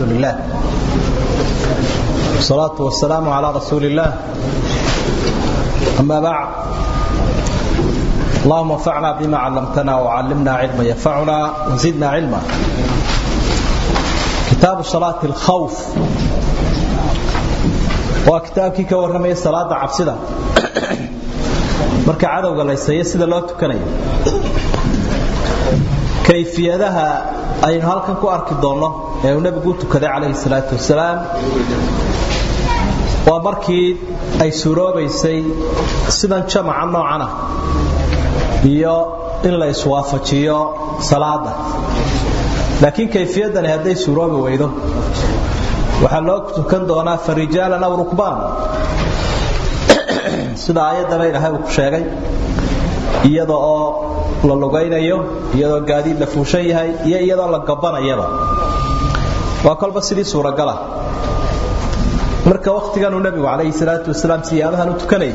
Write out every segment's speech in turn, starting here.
لله والصلاة والسلام على رسول الله أما بعد اللهم انفعنا بما علمتنا وعلمنا علما ينفعنا وزدنا علما كتاب صلاة الخوف وكتابكي كورمي صلاة عبسدة marka cadowga laysayo sida loo tukanayo kayfiyadaha aynu halkan ku arki doonno ee uu nabigu u tukaday calayhi salaatu wasalaam waa markii ay suuroobaysay sidan jamaca noocan ah iyo in la iswaafajiyo salaada laakiin kayfiyadani hadday suuroobi weydo waxaa loo tukan doonaa farijaalan aw rukbaan sida aayaddaba ilaahay uu ku sheegay iyada oo la lugaynayo iyadoo gaadiid la fuushan yahay iyo iyadoo la gabanayaba waa kolba sidii suuragala marka wakhtiganuu nebigu calayhi salaatu wasalaam siyaabahan u tukanayay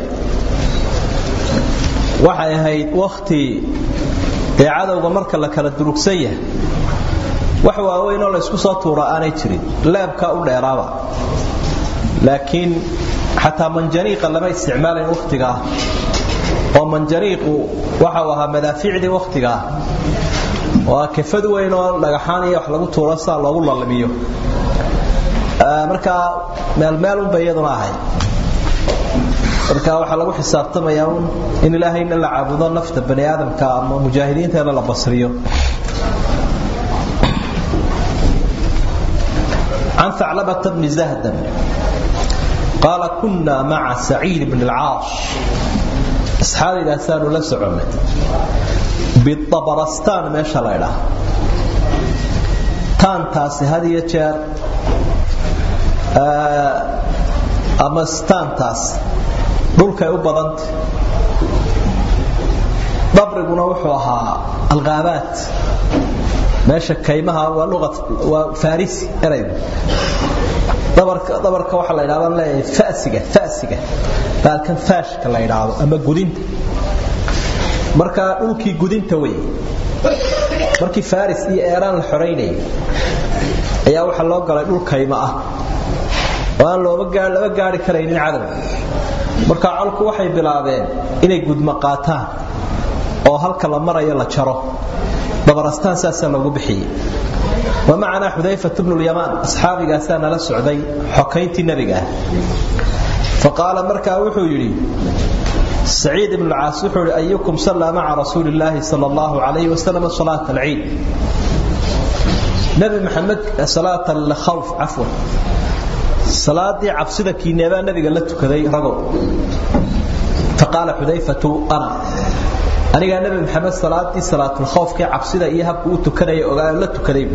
waxay ahayd wakhti dee cadowga marka la kala durugsan yahay wax waaweyn oo laysku soo tuura aanay jirin leebkaa u dheeraaba laakiin xataa manjaniiqa lama isticmaalayn wakhtiga ah oo manjaniiqu waxau ahaa madaafiicdii wakhtiga ah waa kafad weyn oo dhagaxaan iyo wax lagu tuuro saa loogu lalmiyo markaa meelmeelunba iyaduna ahay marka waxaa lagu xisaabtamayaa un in ilaahayna la caabudo nafta bani aadamka ama mujaahidiinteena la basriyo عن ثعلبة بن زهدم قال كنا مع سعيد بن العاص أصحابي الأسان لا سعنا بالطبرستان ما شاء الله كان تاسي هذه يتشار أما ستان تاس dhulkay u badanta dabriguna wuxuu ahaa alqaabaat meesha kaymaha waa luqa waa farisi eraygu dabarka dabarka waxa la yiraahdo leeyahay faasiga faasiga baalkan faashka la yiraahdo ama gudinta marka dhulkii gudinta way markii faris iyo eeraan la xoreynayay ayaa waxa loo galay dhul kayma ah oo aan looba gaar laba gaari karaynin cadow marka colku waxay bilaabeen inay gudma qaataan oo halka la marayo la jaro dabarastaan saasaa loogu bixiyey ومعنا حذيفة بن اليمان أصحابي قاسانا لسعدي حكينتي نبي فقال مركا وحو يري سعيد بن العاص وحو أيكم صلى مع رسول الله صلى الله عليه وسلم صلاة العيد نبي محمد صلاة الخوف عفوا صلاة عبسدة كينيبا نبي قال لتكذي رقو فقال حذيفة أنا aniga nabi maxamed salaadii salaatul khawfka cabsida iyo habka uu tukanaya ogaa la tukaday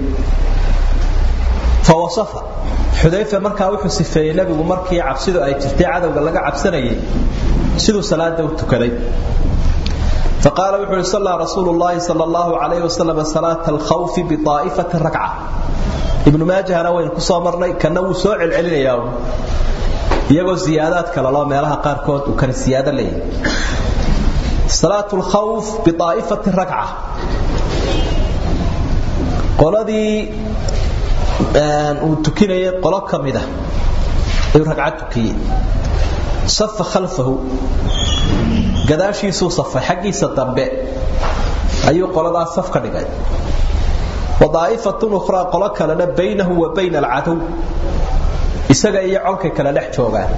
fawasafa xudayfa markaa wuxuu sifeeyey nabigu markii cabsidu ay jirtay cadowga laga cabsanayay siduu salaada u tukaday فقال وحول صلى رسول الله صلى الله عليه وسلم صلاة الخوف بطائفة ركعة ابن ماجه أنا وين كسو مرني كان وو سو علعلينيا iyagoo ziyaadaad kala loo meelaha qaarkood uu kan siyaada leeyahay صلاة الخوف بطائفة ركعة qoladii uu tukinayay qolo ka mida ayuu ragcad tukiyey safa khalfahu gadaashiisuu safay xaggiisa dambe ayuu qoladaas saf ka dhigay wadaa'ifatun ukhraa qolo kalena baynahu wa bayna alcadow isaga iyo colkay kala dhex joogaan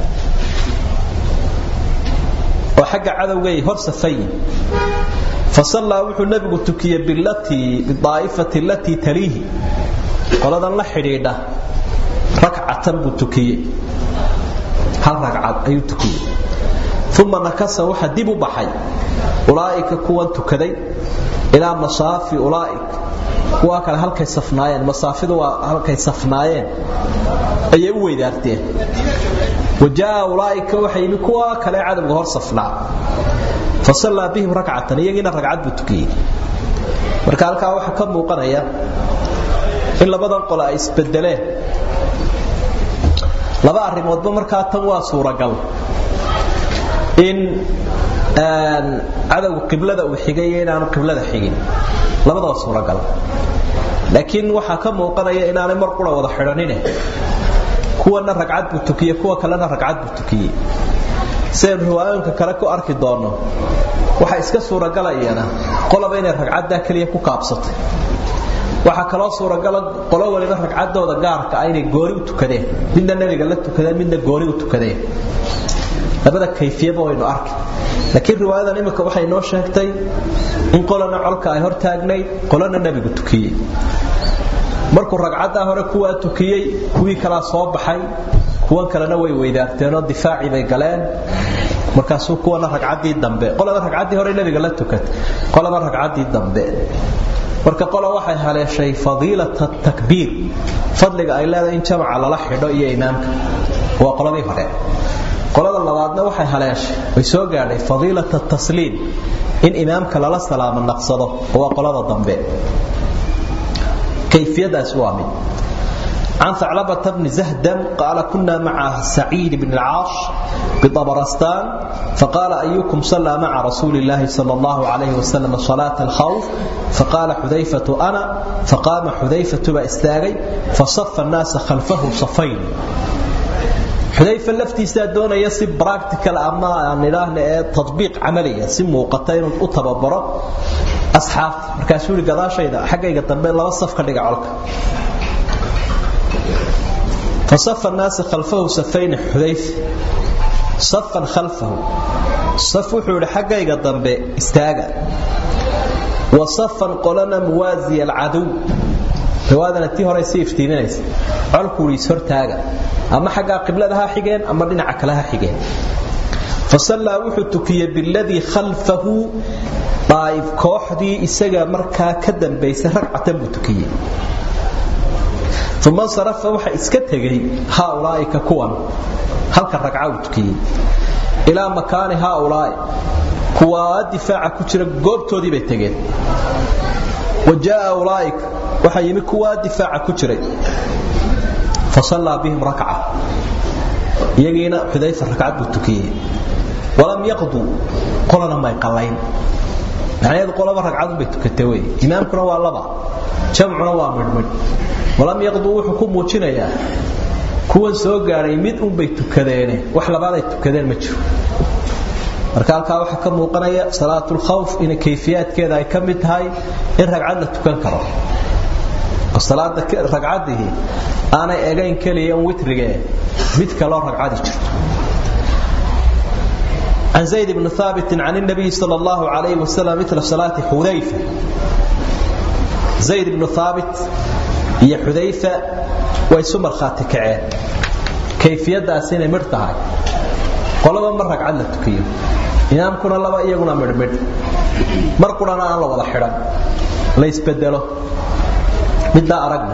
oo xagga cadowgay hor safayin fasallaa wuxuu nabigu tukiyey bilatii bidaa'ifati alatii taliihi qoladan la xidhiidha rakcatan buu tukiyey hal ragcad ayuu tukiyey uma nakasa waxa dib u baxay ulaa'ika kuwan tukaday ilaa masaafi ulaa'ik kuwaa kale halkay safnaayeen masaafidu waa halkay safnaayeen ayay u weydaarteen wajaa ulaa'ika waxay yimi kuwa kale cadowga hor safnaa fasallaa bihim rakcatan iyagiina ragcad buu tukiyey marka halkaa waxaa ka muuqanaya in labadan qole ay isbedeleen laba arrimoodba markaa tan waa suuragal in cadowga qiblada uu xigay iyo inaanu qiblada xigin labadaba suuragal laakiin waxaa ka muuqanaya inaanay mar qura wada xidhanine kuwana ragcad buu tukiyey kuwa kalena ragcad buu tukiyey sidaynu riwaayooyinka kale ku arki doonno waxaa iska suuragalayana qolaba inay ragcaddaa keliya ku kaabsatay waxaa kaloo suuragala qolo waliba ragcaddooda gaarka ah inay gooni u tukadeen midna nebiga la tukadeen midna gooni u tukadeen labada kayfiyaba waynu arki laakiin riwaayadan imika waxay noo sheegtay in qolana colka ay hor taagnayd qolana nebigu tukiyey markuu ragcaddaa hore kuwaa tukiyey kuwii kalaa soo baxay kuwan kalena way weydaarteenoo difaacii bay galeen markaasuu kuwana ragcaddii dambe qolaba ragcaddii hore nebiga la tukatay qolaba ragcaddii dambe marka qola waxay haleeshay fadiilata takbiir fadliga ay leedahay in jamaca lala xidho iyo imaamka waa qoladii hore qolada labaadna waxay haleeshay way soo gaadhay fadiilata tasliim in imaamka lala salaamo naqsado waa qolada dambe kayfiyadaas waa mid عن ثعلبة بن زهدم قال كنا مع سعيد بن العاص بطبرستان فقال أيكم صلى مع رسول الله صلى الله عليه وسلم صلاة الخوف فقال حذيفة أنا فقام حذيفة باستاغي فصف الناس خلفه صفين حذيفة لفتي سادون يسب براكتيكال أما نراه تطبيق عملية سمو قتين أتببرة أصحاب مركاسوري قضاء شيء حقيقة تنبين لما صف كان عليك فصف الناس خلفه سفين حذيف صفا خلفه صف وحول حقيقة ضمبي استاغا وصفا قلنا موازي العدو riwaadana tii hore si iftiiminaysa colku is hortaaga ama xagga qibladaha xigeen ama dhinaca kalaha xigeen fasallaa wuxuu tukiyey biladii khalfahu daa'if kooxdii isaga markaa ka dambaysay ragcatan buu tukiyey uma sarafa waxa iska tegay haaulaa'ika kuwan halka ragca uu tukiyey ilaa makaani haaulaa'i kuwaa difaaca ku jira goobtoodii bay tegeen wa jaa ulaa'ika waxaa yimi kuwaa difaaca ku jiray fasallaa bihim rakca iyagiina xudayfa ragcad buu tukiyey walam yaqduu qolana may qallayn macnaheedu qolaba ragcadun bay tukatay wey imaamkuna waa laba jamcuna waa midhmidh walam yaqduu wuxuu ku muujinayaa kuwan soo gaadhay mid unbay tukadeene wax labaaday tukadeen ma jiro marka halkaa waxaa ka muuqanaya salaatulkhawf in kayfiyaadkeeda ay ka mid tahay in ragcad la tukan karo oo salaada ragcadihi aanay egayn keliya un witrigee mid kaloo ragcadi jirto عن زيد بن ثابت عن النبي صلى الله عليه وسلم مثل صلاة حذيفة زيد بن ثابت هي حذيفة ويسمى الخاتكعين كيفية داسين مرتهاي قلبا مرة عدل التكيو imaamkuna laba iyaguna midhmidh mar qurana aan la wada xidhan la isbedelo middaa aragna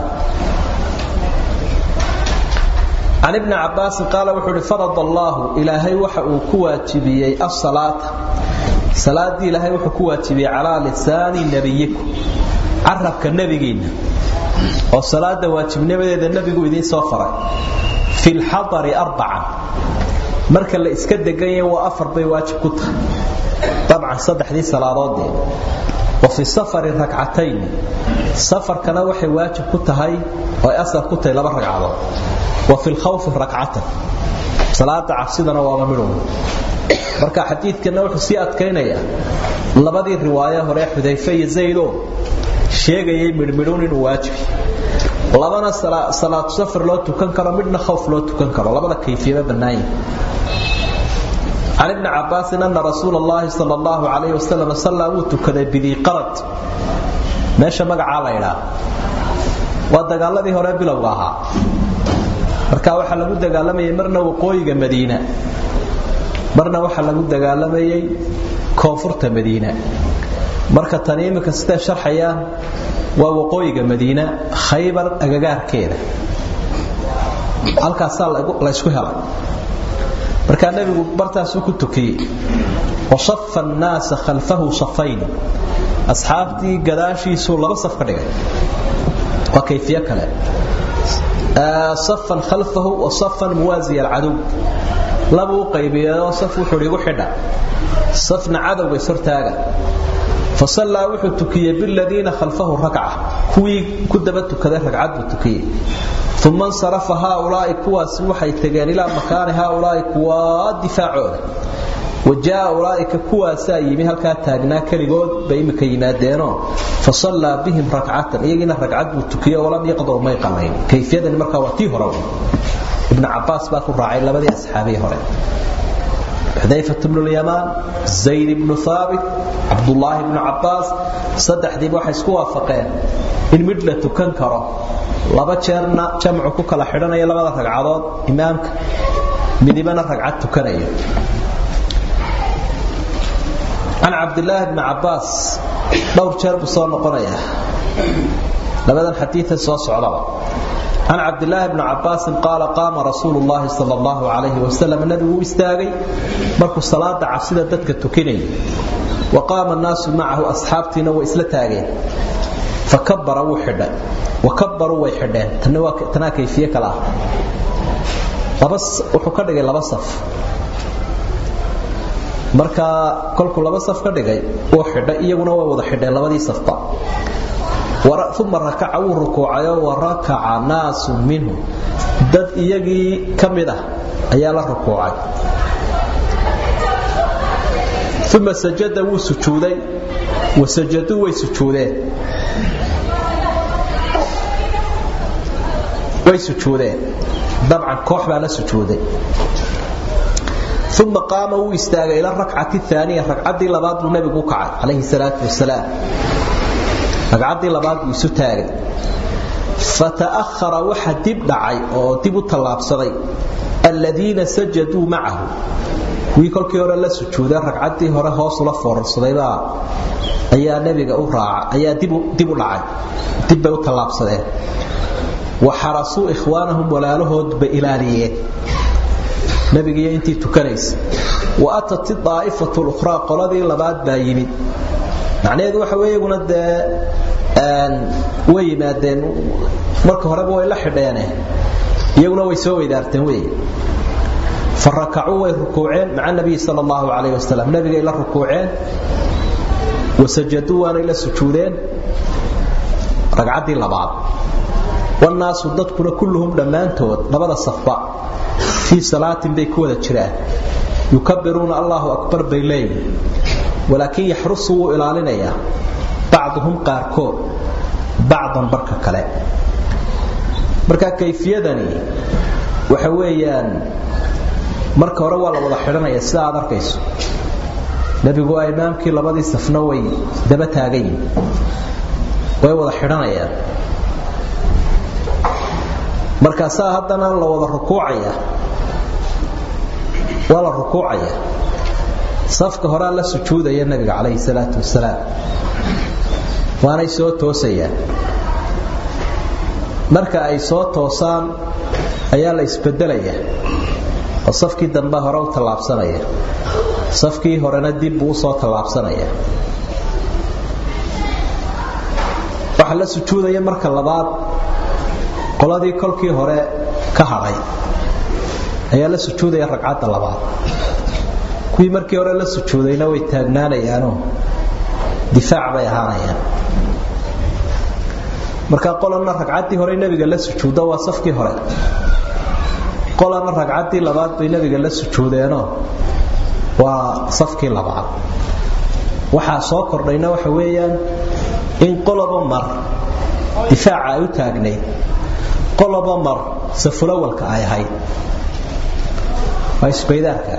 can ibni cabaasin qaala wuxuu uhi farad allaahu ilaahay waxa uu ku waajibiyey asalaata salaaddii ilaahay wuxuu ku waajibiyey calaa lisaani nebiyikum carabka nebigiinna oo salaada waajibnimadeeda nebigu idiin soo faray fi lxadari arbacan marka la iska degan yahay waa afar bay waajib ku tahay dabcan saddexdii salaadoodee wa fi safari rakcatayn safarkana waxay waajib ku tahay oo ay asal ku tahay laba ragcadood wa fi lkhawfi rakcatan salaada cabsidana waaba midhow marka xadiidkana wuxuu sii adkaynayaa labadii riwaayo hore xudayfe iyo zaydoo sheegayay midhmidhuun inuu waajibi labana salaatu safar loo tukan karo midna khawf loo tukan karo labada kayfiyaba bannaan عن ابن عباس أن رسول الله صلى الله عليه وسلم صلى وتكذا بذي قرد ماشى مقع ليلى ودقالذي هو ربي لوغاها marka waxa lagu dagaalamayay marna waqooyiga Madiina marna waxa lagu dagaalamayay koonfurta Madiina marka tani imika sida sharxayaan waa waqooyiga Madiina Khaybar agagaarkeeda halkaas la isku helay marka nabigu bartaas ku tukiyay wasaffa an-nas khalfahu safayn asxaabtii gadaashiisu laba saf ka dhigay waa kayfiye kale صفا خلفه وصفا موازي العدو لبو قيبيه صف وحو igu xidha safna cadowga sortaaga fasallaa wuxuu tukiyey biladiina khalfahu rakca kuwii ku daba tukaday ragcad buu tukiyey uma insarafa haaulaai kuwaasi waxay tageen ilaa makaani haaulaai kuwaa difaacooda wajaa ulaaika kuwaasaa yimi halkaa taagnaa keligood bay imika yimaadeenoo fasallaa bihim rakcatan iyagiina ragcad buu tukiye walam yaqdur may qalayn kayfiyadani markaa waa tii hore ibnu cabaas baa ku raacay labadii asxaabii hore xudayfat bnu lyamaan zayd ibnu haabit cabdulaahi bnu cabaas saddexdiiba waxay isku waafaqeen in midh la tukan karo laba jeerna jamcu ku kala xidhanaya labada ragcadood imaamka midibana ragcad tukanaya can cabdilaahi bni cabaas dhowr jeer buu soo noqonayaa labadan xadiia soo socdaba can cabdilaahi bni cabaasin qaala qaama rasuulu llaahi sal allahu calayhi wasalam nabigu u istaagay markuu salaada cabsida dadka tukinayay wa qaama annaasu macahu asxaabtiina way isla taageen fakabara wuu xidhay wa kabbaruu way xidheen tanaa kayfiye kale ah wuxuu ka dhigay laba saf markaa kolkuu laba saf ka dhigay wuu xidhay iyaguna way wada xidheen labadii safba uma rakaca wuu rukuucayoo wa rakaca naasun minhu dad iyagii ka mid ah ayaa la rukuucay uma sajada wuu sujuuday wa sajaduu way sujuudeen way sujuudeen dabcan koox baa la sujuuday uma qaama wuu istaagay ila rakcati aaniya ragcaddii labaad buu nabigu u kacay calayhi salaatu wasalaam ragcaddii labaad buu isu taagay fata'ahara waxa dib dhacay oo dib u tallaabsaday alladiina sajaduu macahu kuwii kolkii hore la sujuuday ragcaddii hore hoosula foorarsadayba ayaa nebiga u raaca ayaa dib u dhacay dib bay u tallaabsadeen wa xarasuu ikhwaanahum walaalahoodba ilaaliyeen nabigiiyo intii tukanaysa wa atat daa'ifatu lukhraa qoladii labaad baa yimid macnaheedu waxa wey iyaguna dee way yimaadeen marka horeba way la xidheene iyaguna way soo weydaarteen wey farakacuu way rukuuceen maca nabiyi sal allahu calayh wasalam nabigay la rukuuceen wasajaduu waanay la sujuudeen ragcaddii labaad wannaasu dadkuna kulluhum dhammaantood labada safba fii salaatin bay ku wada jiraan yukabiruuna allahu akbar bay leeyihin walaakin yaxrusu wuu ilaalinayaa bacduhum qaarkood bacdan barka kale marka kayfiyadani waxa weeyaan marka hore waa la wada xidhanaya sida aad arkayso nebigu waa imaamkii labadii safna way daba taagan yihin way wada xidhanayaan markaasaa haddana la wada rukuucaya waa la rukuucaya safka horea la sujuudaya nabiga calayhi salaatu wasalaam waanay soo toosayaan marka ay soo toosaan ayaa la isbedelaya oo safkii dambe hore u tallaabsanaya safkii horena dib buu usoo tallaabsanaya waxaa la sujuudaya marka labaad qoladii kolkii hore ka hadhay ayaa la sujuudaya ragcadda labaad kuwii markii hore la sujuudayna way taagnaanayaanoo difaac bay ahaanayaan marka qolana ragcaddii hore nebiga la sujuuddo waa safkii hore qolana ragcaddii labaad bay nebiga la sujuudeenoo waa safkii labaad waxaa soo kordhayna waxa weeyaan in qoloba mar difaaca ay u taagnayd qoloba mar safulawalka ay ahayd waa isbaydaarka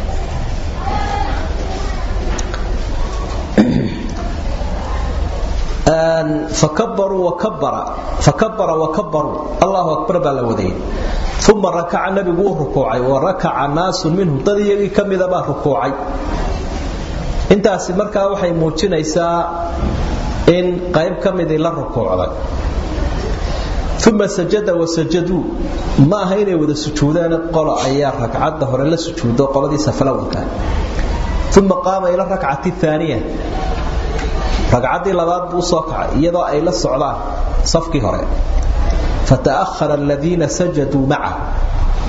fakabara wakabaruu allahu akbar baa la wadayay uma rakaca nabigu uu rukuucay wa rakaca naasun minhum dad iyagii ka mida baa rukuucay intaasi markaa waxay muujinaysaa in qayb ka midii la rukuucday uma sajada wasajaduu ma aha inay wada sujuudaan qolo ayaa ragcadda hore la sujuudo qoladii safalawalka uma qaama ila rakcati aaniya ragcaddii labaad buu usoo kacay iyadoo ay la socdaan safkii hore fata'ahara aladiina sajaduu macahu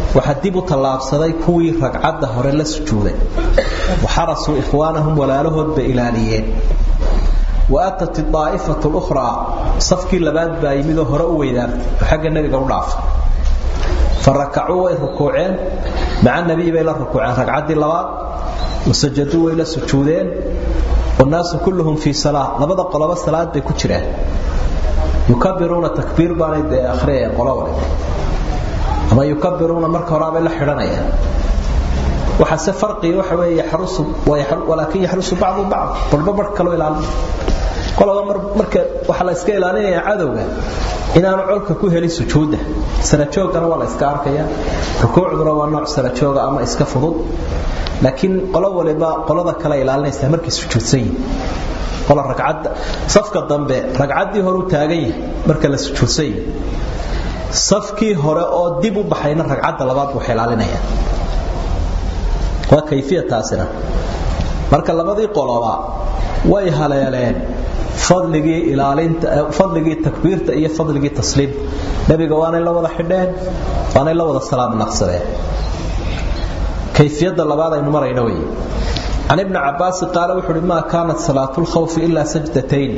waxaa dib u tallaabsaday kuwii ragcadda hore la sujuuday waxarasuu ikhwaanahum walaalahood bay ilaaliyeen waatat aa'ifatu lukhraa safkii labaad baa yimidoo hore u weydaartay oo xagga nebiga u dhaafay fa rakacuu way rukuuceen maca nabiy bay la rukuuceen ragcaddii labaad wasajaduu way la sujuudeen wannaasu kulluhum fii salaa labada qoloba salaad bay ku jiraan yukabiruuna takbiir baanay dee akhriyayeen qolo waliba ama yukabiruuna marka horaabay la xidhanayaan waxaase farqiga waxa weeye yaxrusu walaakin yaxrusu bacdu bacd barba bar kaloo ilaalin qolaba marka waxaa la iska ilaalinayaa cadowga inaanu colka ku helin sujuudda sarajoogana waa la iska arkaya rukuucduna waa nooc sarajooga ama iska fudud laakiin qolo waliba qolada kale ilaalinaysaa markay sujuudsan yihin qola ragcadda safka dambe ragcaddii hore u taagan yahay marka la sujuudsan yahay safkii hore oo dib u baxayna ragcadda labaad waxay ilaalinayaan waa kayfiya taasina marka labadii qoloba way haleeleen fadligii ilaalinta fadligii takbiirta iyo fadligii tasliim nabiga waanay la wada xidheen waanay la wada salaam naqsadeen kayfiyada labaad aynu marayno wey عن ابن عباس قال وحر ما كانت صلاة الخوف إلا سجدتين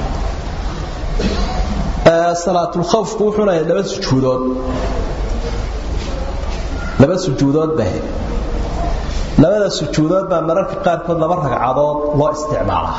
صلاة الخوف وحنا لبا سجودات لبا سجودات به لبا سجودات بقى مرarka qaarkood laba ragcadood loo isticmaalaa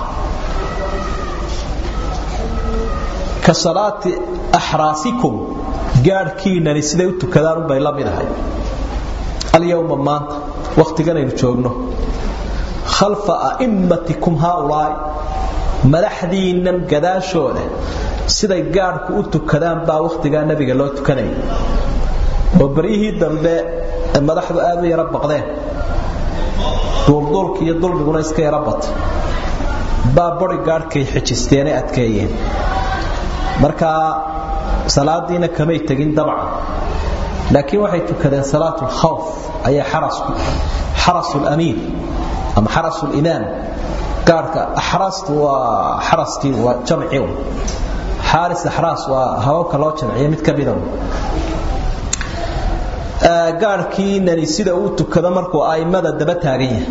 ka salaati axraasikum gaadhkiinani siday u tukadaan unbay la mid ahay alyowma maanta wakhtigan aynu joogno khalfa a'immatikum haaulaa'i madaxdiinnan gadaashooda siday gaadhku u tukadaan baa wakhtigaa nebiga loo tukanaya oo beryihii dambe madaxdu aad u yaro baqdeen duulduulka iyo dulmiguna iska yaro bata baa bori gaadhkay xijisteenay adkeeyeen markaa salaadiina kamay tegin dabcan laakiin waxay tukadeen salaat lkhawf ayay xarasu lamiir ama xarasu limaam gaadhka axraastu waa xaraskii waa jamci xaaris axraas waa hababka loo jamciya mid ka mida gaadhkiinani sida uu tukado markuu a'immada daba taagan yahay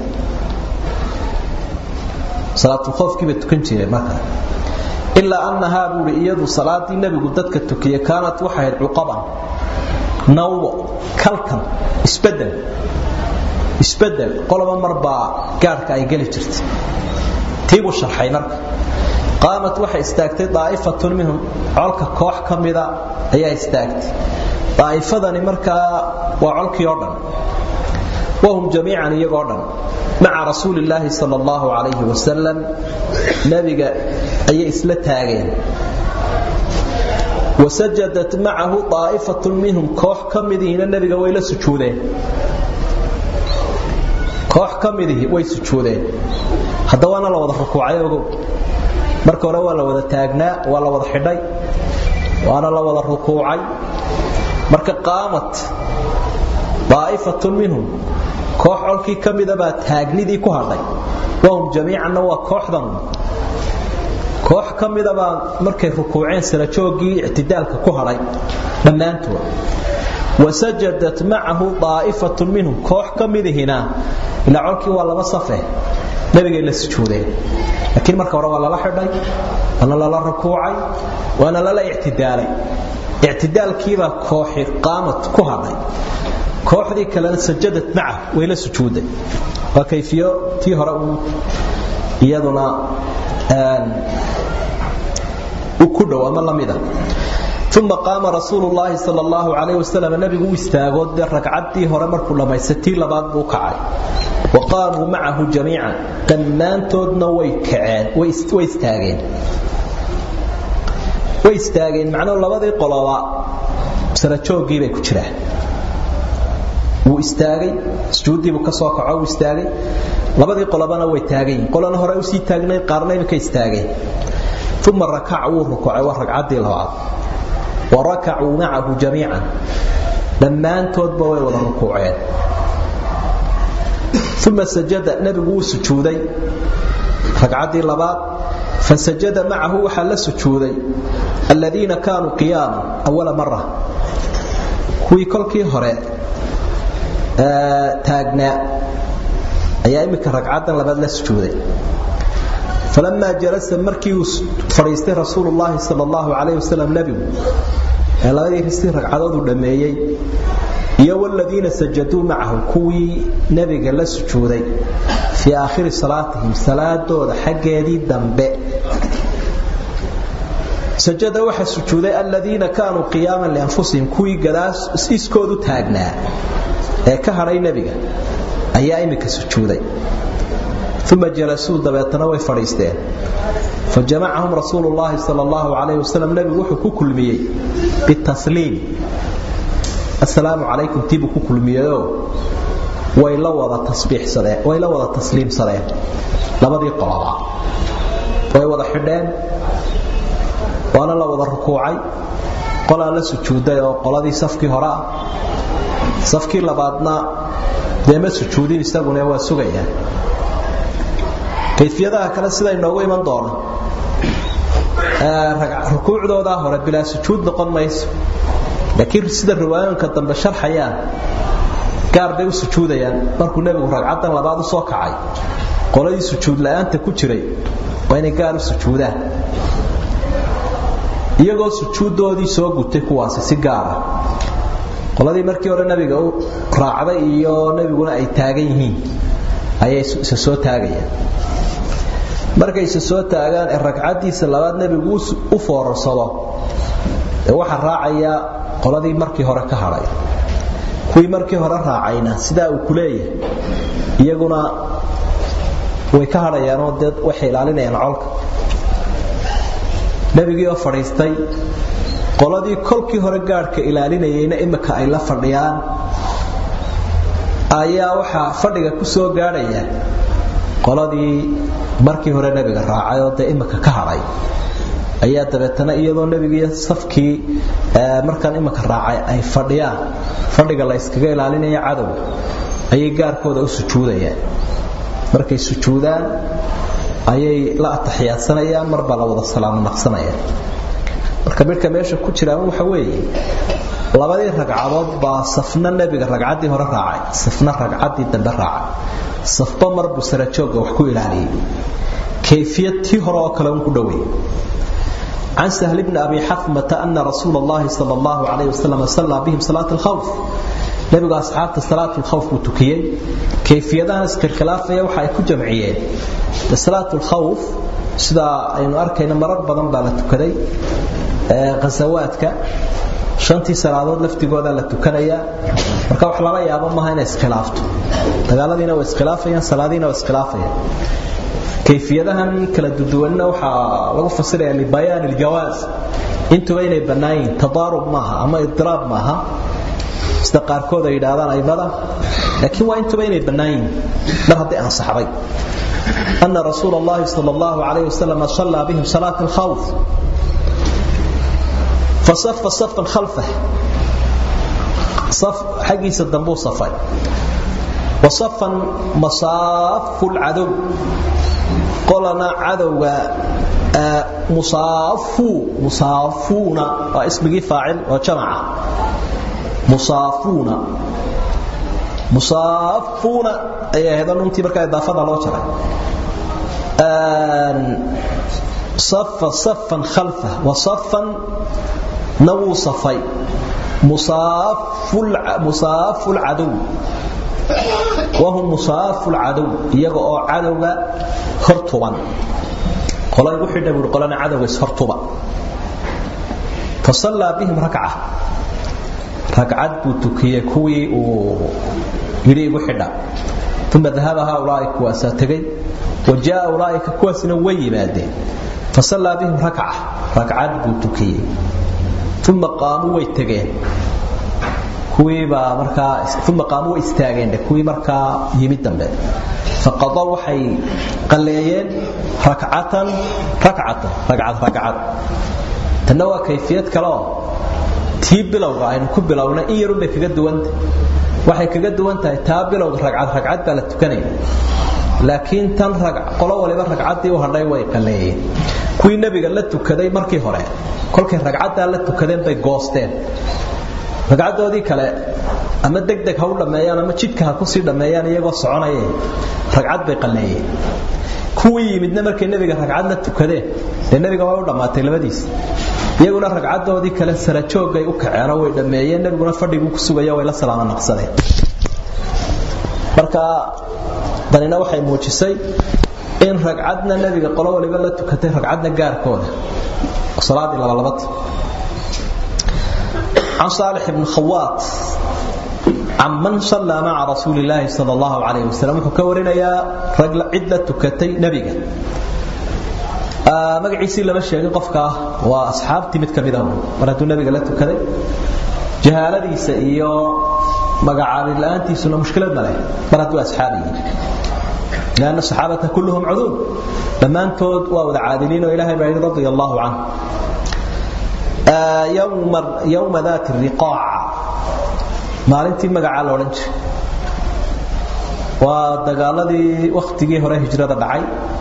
salaatulkhowfkii bay tukan jireen markaa ilaa annahaa buuhi iyadu salaadii nebigu dadka tukiye kaanat waxay ahayd cuqaban nawbo kalkan isbedel isbedel qoloba marbaa gaadhka ay geli jirtay tiibuu sharxay marka qaamat waxay istaagtay daa'ifatun minhum colka koox ka mida ayaa istaagtay daa'ifadani markaa waa colkii oo dhan wahum jamiican iyagoo dhan maca rasuuli illaahi sal allahu calayhi wasalam nebiga ayay isla taageen wasajadat macahu daa'ifatun minhum koox ka midihiina nebiga way la sujuudeen koox ka midihii way sujuudeen hadda waana la wada rukuucay ogow marka hore waa la wada taagnaa waa la wada xidhay waana la wada rukuucay marka qaamat daa'ifatun minhum koox colkii ka mida baa taagnidii ku hadhay wahum jamiicanna waa kooxdan koox ka mida baa markay rukuuceen sarajoogii ictidaalka ku hadhay dhammaantood wasajadat macahu daa'ifatun minhum koox ka midihina ilaa colkii waa laba safe nabigay la sujuudeen laakiin marka hore waa lala xidhay waana lala rukuucay waana lala ictidaalay ictidaalkiibaa kooxi qaamad ku hadhay kooxdii kalena sajadad maca way la sujuuday waa kayfiyo tii hore uu iyaduna u ku dhow ama lamida uma qaama rasuulu llaahi sal allahu calayh wasalam nabigu u istaagoo dee ragcaddii hore markuu dhammaystay tii labaad buu kacay wa qaamuu macahu jamiican dhammaantoodna way kaceen way istaageen way istaageen macnuu labadii qoloba sarajoogii bay ku jiraan wuu istaagay sujuuddiibuu ka soo kaco wuu istaagay labadii qolobana way taagan yihin qolana hore usii taagnayd qaarna imika istaageen uma rakaca wuu rukucay waa ragcaddii labaad wa rakacuu macahu jamiican dhammaantoodba way wada rukuuceen uma sajada nebigu wuu sujuuday ragcaddii labaad fasajada macahu waxaa la sujuuday aladiina kaanuu qiyaama awala mara kuwii kolkii hore taagnaa ayaa iminka ragcaddan labaad la sujuuday falamaa jalasa markii uu fadhiistay rasuulu llaahi sal allahu calayh wasalam nebigu ee labadii ristii ragcadood uu dhammeeyey iyo wladiina sajaduu macahu kuwii nebiga la sujuuday fii aakhiri salaatihim salaadooda xaggeedii dambe sajada waxa sujuuday aladiina kaanuu qiyaaman lianfusihim kuwii gadaas iskoodu taagnaa ee ka hadhay nebiga ayaa iminka sujuuday uma jalasuu dabeetana way fadhiisteen fajamacahum rasuulu llaahi sal allahu calayh wasalam nebigu wuxuu ku kulmiyey bitasliim assalaamu calaykum tiibuu ku kulmiyeyoo way la wada tasbiixsadeen way la wada tasliimsadeen labadii qoloba way wada xidheen waana la wada rukuucay qolaa la sujuuday oo qoladii safkii hore ah safkii labaadna dee ma sujuudin isaguna waa sugayaan kayfiyadaha kale sida inoogu iman doona rukuucdoodaa hore bilaa sujuud noqon mayso laakiin sida riwaayooyinka dambe sharxayaan gaar bay u sujuudayaan markuu nebigu ragcaddan labaad u soo kacay qoladii sujuud la'aanta ku jiray waa inay gaar u sujuudaan iyagoo sujuuddoodii soo gutay kuwaasi si gaara qoladii markii hore nebiga u raacday iyo nebiguna ay taagan yihiin ayay isa soo taagayaan markay isa soo taagaan ee ragcaddiisa labaad nebigu u foorarsado ee waxaa raacaya qoladii markii hore ka hadhay kuwii markii hore raacayna sidaa uu ku leeyahay iyaguna way ka hadhayaanoo dee waxay ilaalinayaan colka nebigii oo fadhiistay qoladii kolkii hore gaadhka ilaalinayayna imika ay la fadhiyaan ayaa waxaa fadhiga ku soo gaadhaya qoladii markii hore nebiga raacay oo dee imika ka hadhay ayaa dabeetana iyadoo nebigiiyo safkii markaan imika raacay ay fadhiyaan fadhiga la yskaga ilaalinaya cadow ayay gaarkooda u sujuudayaan markay sujuudaan ayay la ataxiyaadsanayaan marbaa la wada salaamo naqsanayaan marka midhka meesha ku jiraan waxa weeye labadii ragcadood baa safna nebiga ragcaddii hore raacay safna ragcaddii dambe raacay safba marbuu sarajoogga wax ku ilaaliyey kayfiyad tii hore oo kale un ku dhowey عن سهل بن أبي حثمة أن رسول الله صلى الله عليه وسلم صلى بهم صلاة الخوف نبي أصحاب صلاة الخوف وتكيين كيفية نسك الخلافة وحي كجمعيين صلاة الخوف سدا أن أركينا مرق بدن بالا تكدي غزواتك shantii salaadood laftigooda la tukanaya marka wax lala yaabo maaha inay iskhilaafto dagaaladiina way iskhilaafayaan salaadiina way iskhilaafayaan kayfiyadahan kala duduwanna waxaa lagu fasiraya libayaan iljawaaz intuba inay bannaan yihiin tadaarub maaha ama idiraab maaha sida qaarkood ay yidhaahdaan aimada laakiin waa intuba inay bannaan yihiin mar hadday ansaxday أن رسول الله صلى الله عليه وسلم صلى بهم صلاة الخوف فصف صفا خلفه صف حقيس الدنبو صفي وصفا مصاف العدو قلنا عدو مصافو مصافون واسمه فاعل وجمع مصافون مصافون اي هذا نمتي بركه اضافه لو جرى صف صفا خلفه وصفا نو صفي مصاف مصاف العدو وهم مصاف العدو iyaga oo cadowga hortuban qolay wuxuu dhabar qolana cadowga hortuba fasalla bihim rak'a rak'ad buu tukiyay kuwii uu yiri igu xidha thumma dhahaba haulaa kuwaasa tagay wajaa ulaaika kuwaasina way yimaadeen fasalla bihim rak'a rak'ad buu tukiyay uma qaamuu way tageen kuwiibaa markaa uma qaamuu way istaageen kuwii markaa yimid dambe faqadoo waxay qalleeyeen rakcatan rakcatan ragcad ragcad tanna waa kayfiyad kale oo tii bilowga aynu ku bilowna in yarun bay kaga duwanta waxay kaga duwan tahay taa bilowga ragcad ragcad baa la tukanaya laakiin tan qolo waliba ragcaddii u hadhay way qalleeyeen kuwii nebiga la tukaday markii hore kolkay ragcaddaa la tukadeen bay goosteen ragcaddoodii kale ama degdeg ha u dhammeeyaan ama jidka ha kusii dhammeeyaan iyagoo soconaya ragcad bay qalleeyeen kuwii yimidna markay nebiga ragcadna tukadeen dee nebiga way u dhammaatay labadiis iyaguna ragcadoodii kale sarajoogay u kaceenoo way dhammeeyeen nebiguna fadhiguu ku sugaya way la salaama naqsadeen marka danina waxay muujisay in ragcadna nebiga qolo waliba la tukatay ragcadna gaarkooda salaadii labalabad عن صالح بن خواط عمن صلى مع رسول الله صلى الله عليه وسلم وكورنا يا رجل عدة كتي نبيك magaciisii lama sheegin qofka waa asxaabtii mid kamid ah mar hadduu nabiga la tukaday jahaaladiisa iyo magacaabid la-aantiisuna mushkilad ma leh mar hadduu asxaabi yihin لأن الصحابة كلهم عذول لما أنتود وأود عادلين وإلهي بعيد رضي الله عنه آه يوم, يوم ذات الرقاع ما لنتي مقع الأورنج ودقالدي وقتي هره هجرة دعي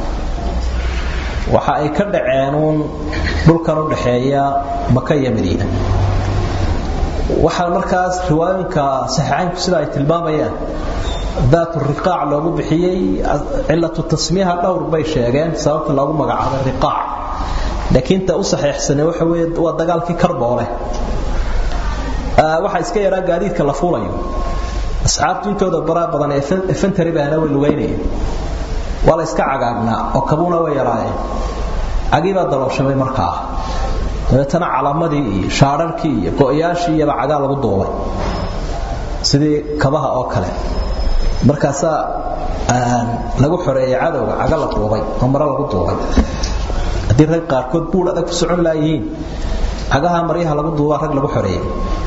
waxa ay ka dhaceenuun dhulkan u dhaxeeya maka iyo madiina waxaa markaas riwaayinka saxiixaynku sida ay tilmaamayaan daatu riqaac loogu bixiyey cilatu tasmiyaha dhowr bay sheegeen sababta loogu magacaabay riqaac laakiin ta u saxiixsanay waxa weeye waa dagaalkii karboole waxaa iska yaraa gaadiidka la fuulayo asxaabtu intooda baraa badan ee efantari baana way lugaynayeen waa la iska cagaagnaa oo kabuuna way yaraayeen cagii baa dalooshamay markaa dabeetana calaamadii iyo shaadharkii iyo go'yaashii iyaba cagaa lagu duubay sidii kabaha oo kale markaasaa lagu xoreeyey cadowga caga la duubay oo maro lagu duubay haddii rag qaarkood buudh adag ku socon laayihiin cagaha maryaha lagu duubaa rag lagu xoreeyey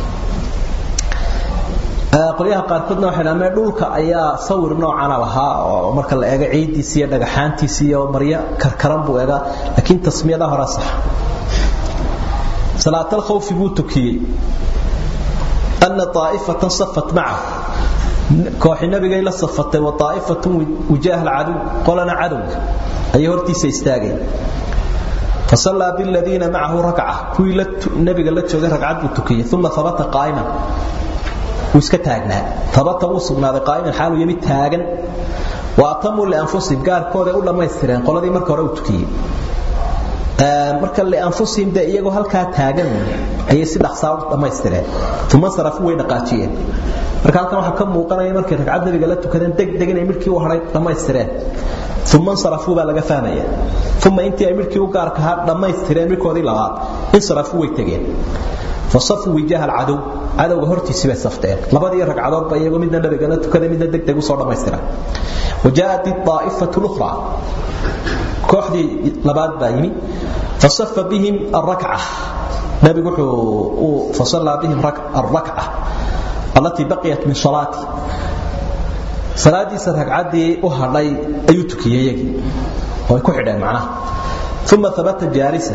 qolyaha qaarkoodna waxay dhahaan dhulka ayaa sawir noocana lahaa oo marka la eego ciidiisa iyo dhagaxaantiisa iyo maryo karkaran buu eegaa laakiin tasmiyada hore sax salaatal khawfi buu tukiyey anna taa'ifatan safat macahu kooxi nabigay la safatay wa taa'ifatan wujaaha alcadow qolana cadowga ayay hortiisa istaageen فصلى بالذين معه ركعة كوي النبي قال لك ركعة بتكية ثم ثبت قائما iska taagnaa tabata wuu sugnaaday qaa'iman xaalu yimid taagan wa atamuu lianfusihim gaarkooda u dhammaystireen qoladii marka hore u tukiyey marka lianfusihim dee iyagoo halkaa taagan ayay si dhaqsaa u dhammaystireen uma sarafu way dhaqaajiyeen marka halkan waxaa ka muuqanaya markay ragcad nabiga la tukadeen degdeg inay midkii u hadhay dhammaystireen uma insarafuu baa laga fahmaya uma intii ay midkii u gaarka ahaa dhammaystireen midkoodii labaad insarafuu way tegeen fasafuu wijaaha alcadow cadowga hortiisii bay safteen labadii ragcadoodba iyagoo midna nabigana tukaday midna degdeg usoo dhammaystira wajaءat الطaa'ifatu اlأkhra kooxdii labaad baa yimi fasafa bihim الrakca nabigu wuxuu fasallaa bihim الrakca allatii baqiyat min salaati salaadiisa ragcaddii u hadhay ayuu tukiyey iyagii oo ay ku xidheen macnaha uma habata jaalisa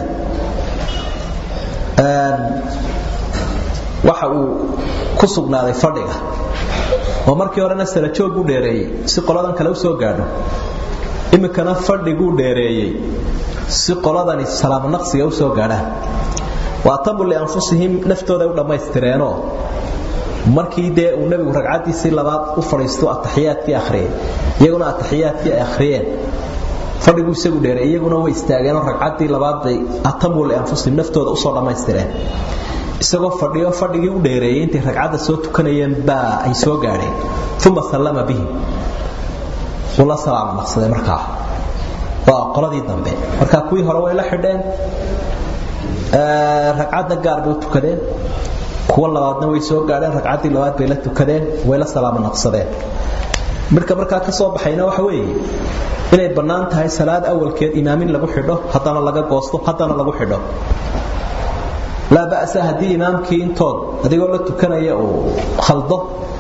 waxa uu ku sugnaaday fadhiga oo markii horena sarajoog u dheereeyey si qoladan kale u soo gaadho iminkana fadhiguu dheereeyey si qoladani salaamo naqsiga u soo gaadhaan waatamu lianfusihim naftooda u dhammaystireenoo markii dee uu nebigu ragcaddiisii labaad u fadhiisto ataxiyaadkii akhriyey iyaguna ataxiyaadkii ay akhriyeen fadhiguu isagu dheereey iyaguna way istaageenoo ragcaddii labaad bay atamu lianfusihim naftooda usoo dhammaystireen isagoo fadhiyo fadhigii u dheereeyey intay ragcadda soo tukanayeen baa ay soo gaadheen uma sallama bihim wuu la salaama naqsaday markaa waa qoladii dambe marka kuwii hore way la xidheen ragcadda gaar bay u tukadeen kuwa labaadna way soo gaadheen ragcaddii labaad bay la tukadeen way la salaama naqsadeen midka markaa ka soo baxayna waxa weeye inay bannaan tahay salaad awalkeed imaamin lagu xidho haddana laga goosto haddana lagu xidho laa ba'sa haddii imaamkii intood adigoo la tukanaya uu khaldo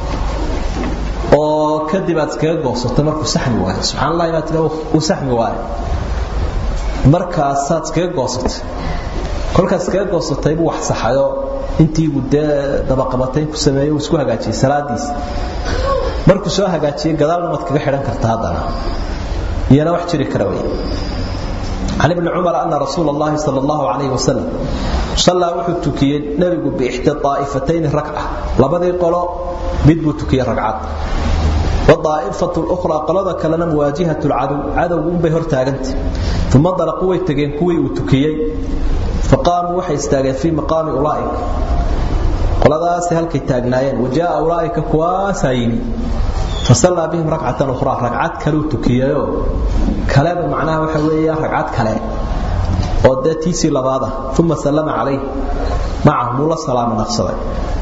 oo kadib aad iskaga goosato markuu saxmi waayo subxaan allah baad tira uu saxmi waayo markaasaad iskaga goosatay kolkaad iskaga goosatay buu wax saxayo intiibu dee dabaqabatayn ku sameeyey uu isku hagaajiyey salaadiisa markuu soo hagaajiyey gadaalna waad kaga xidhan karta haddana iyana wax jiri kara wey عن ابن عمر أن رسول الله صلى الله عليه وسلم صلى وحو تكي نبي بإحدى طائفتين ركعة لبدي قالوا بدبو تكي ركعات والطائفة الأخرى قلدا كلنا مواجهة العدو عدو بهر تاغنت ثم انطلقوا ويتقين كوي وتكيي فقاموا وحي استاغن في مقام أولئك قلداس هلكي تاغنايين وجاء أولئك كواسايني فصلى بهم ركعة أخرى ركعات كلو تكييو كلام معناها وحوية ركعات كلام ودتيسي لباده ثم سلم عليه معهم الله سلام نقصده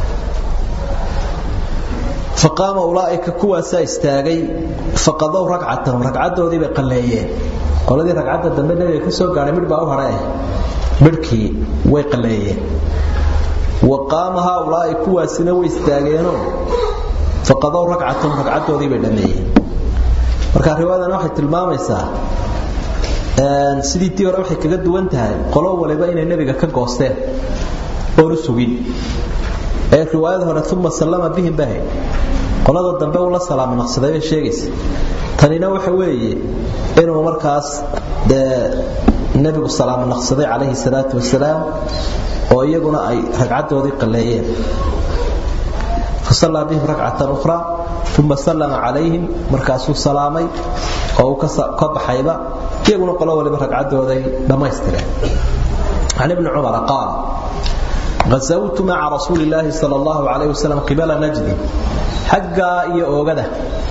فقام أولئك كواسا استاغي فقضوا ركعتهم ركعتهم ذي بقليين qoladii ragcadda dambe nabiga ka soo gaaray midh baa u haray midhkii way qaleeyeen wa qaama haulaa'i kuwaasina way istaageenoo faqadow ragcatahum ragcaddoodii bay dhammeeyeen marka riwaayadan waxay tilmaamaysaa sidii tii hore waxay kaga duwan tahay qolo waliba inay nebiga ka goosteen oon u sugin ee riwaayada hore uma sallama bihim bahay qolada dambe uu la salaamo naqsaday bay sheegaysa tanina waxa weeye inuu markaas dee nebigu salaamo naqsaday calayhi salaatu wasalaam oo iyaguna ay ragcaddoodii qalleeyeen fasallaa bihim ragcatan ukhra uma sallama calayhim markaasuu salaamay oo uu ka baxayba iyaguna qolo waliba ragcaddooday dhammaystireen can ibni cumara qaal غزوت مع رسول الله صلى الله عليه وسلم قبل نجد حقا iyo oogada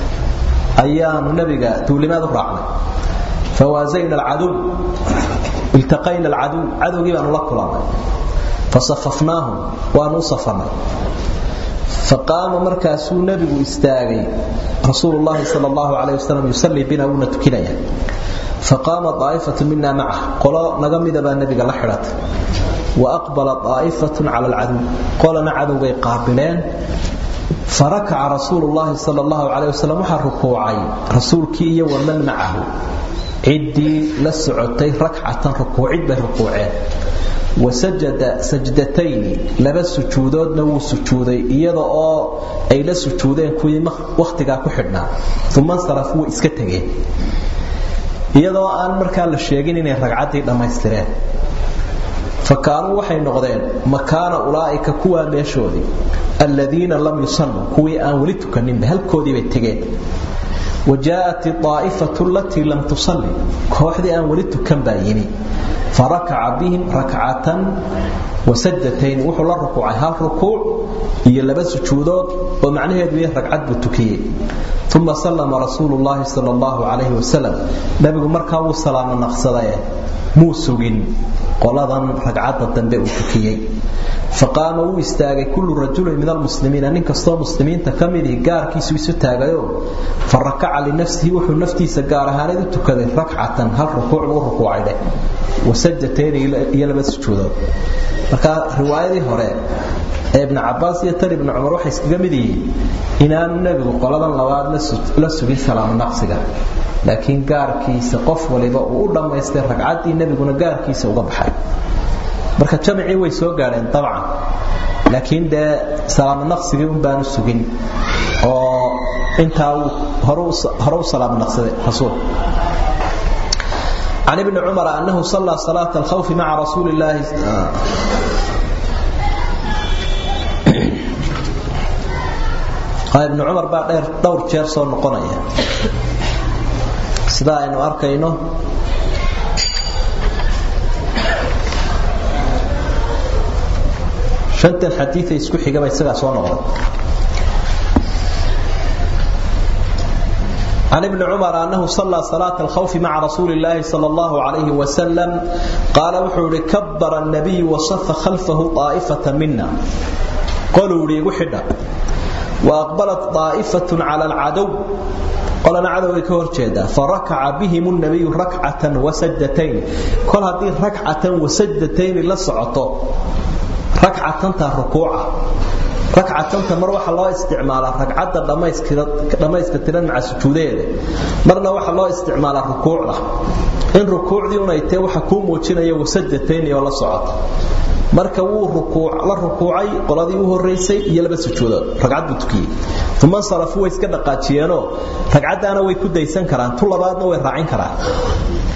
ayaanu nabiga tuulimaad u raacnay فوازينا العدو التقينا العدو عدوغي بانو لا كلامay فصففناهم وانو صفنا فقام مركاسو نبي استاغي رسول الله صلى الله عليه وسلم يصلي بنا ونتكنيا فقام طائفة منا معه قال نغمد با النبي لا خيرات وأقبل طائفة على العدو قالنا عدو قابلين فركع رسول الله صلى الله عليه وسلم وحر ركوعي رسول كي ومن معه عدي لسعتي ركعة ركوعي بركوعين وسجد سجدتين لبا سجودود نو سجودي iyada oo ay la sujuudeen kuwii waqtiga ku xidhnaa thumma sarafuu iska tageen iyadoo aan markaa la sheegin inay ragcadii dhamaystireen فكانوا waxay noqdeen makaana ulaa'ika kuwa meeshoodii alladina lam yusallu kuwii aan wali tukanin halkoodii bay tageen وجاءت الطائفة التي لم تصلي كوحدي أن ولدت كم بايني فركع بهم ركعة وسجدتين وحو الله ركوع هل ركوع يلبس جودود ومعنى هذه ركعة بتكيه ثم سلم رسول الله صلى الله عليه وسلم نبي مركا والسلام النقصدية موسوغين qoladan ragcadda dambe uu tukiyey faqaama wuu istaagay kullu rajulin min almuslimiina nin kastoo muslimiinta ka midii gaarkiisu isu taagayo farakaca linafsihi wuxuu naftiisa gaar ahaaneed u tukaday rakcatan hal rukuuc buu rukuucay dheh wasajatayn iyo laba sujuudood marka riwaayadii hore ee ibn cabaas iyo tan ibn cumar waxay iskaga mid yihiin inaanu nebigu qoladan labaad la sugin salaamo naqsiga laakiin gaarkiisa qof waliba uu u dhammaystay ragcaddii nebiguna gaarkiisa uga baxay marka jamcii way soo gaadheen dabcan laakiin dee salaamo naqsigii un baanu sugin oo intaa uu hore u salaamo naqsaday rasuulku عن ابن عمر أنه صلى صلاة الخوف مع رسول الله ibn cumar baa dheer dhowr jeer soo noqonaya sida aynu arkayno shantan xadiiay isku xigaba isagaa soo noqday عن ابن عمر أنه صلى صلاة الخوف مع رسول الله صلى الله عليه وسلم قال وحول كبر النبي وصف خلفه طائفة منا قالوا لي وحدا وأقبلت طائفة على العدو قالنا عدو كور جيدا فركع بهم النبي ركعة وسجدتين كل هذه ركعة وسجدتين لسعطوا ركعة ركوعة ragcatanta mar waxa loo isticmaalaa ragcadda dhammayska tiran maca sujuudeeda marna waxa loo isticmaalaa rukuucda in rukuucdii unay tae waxa kuu muujinaya wasajatayn oo la socota marka wuu la rukuucay qoladii u horeysay iyo laba sujuudood ragcad buu tukiyey uma salafu way iska dhaqaajiyeenoo ragcaddaana way ku daysan karaan tu labaadna way raacin karaan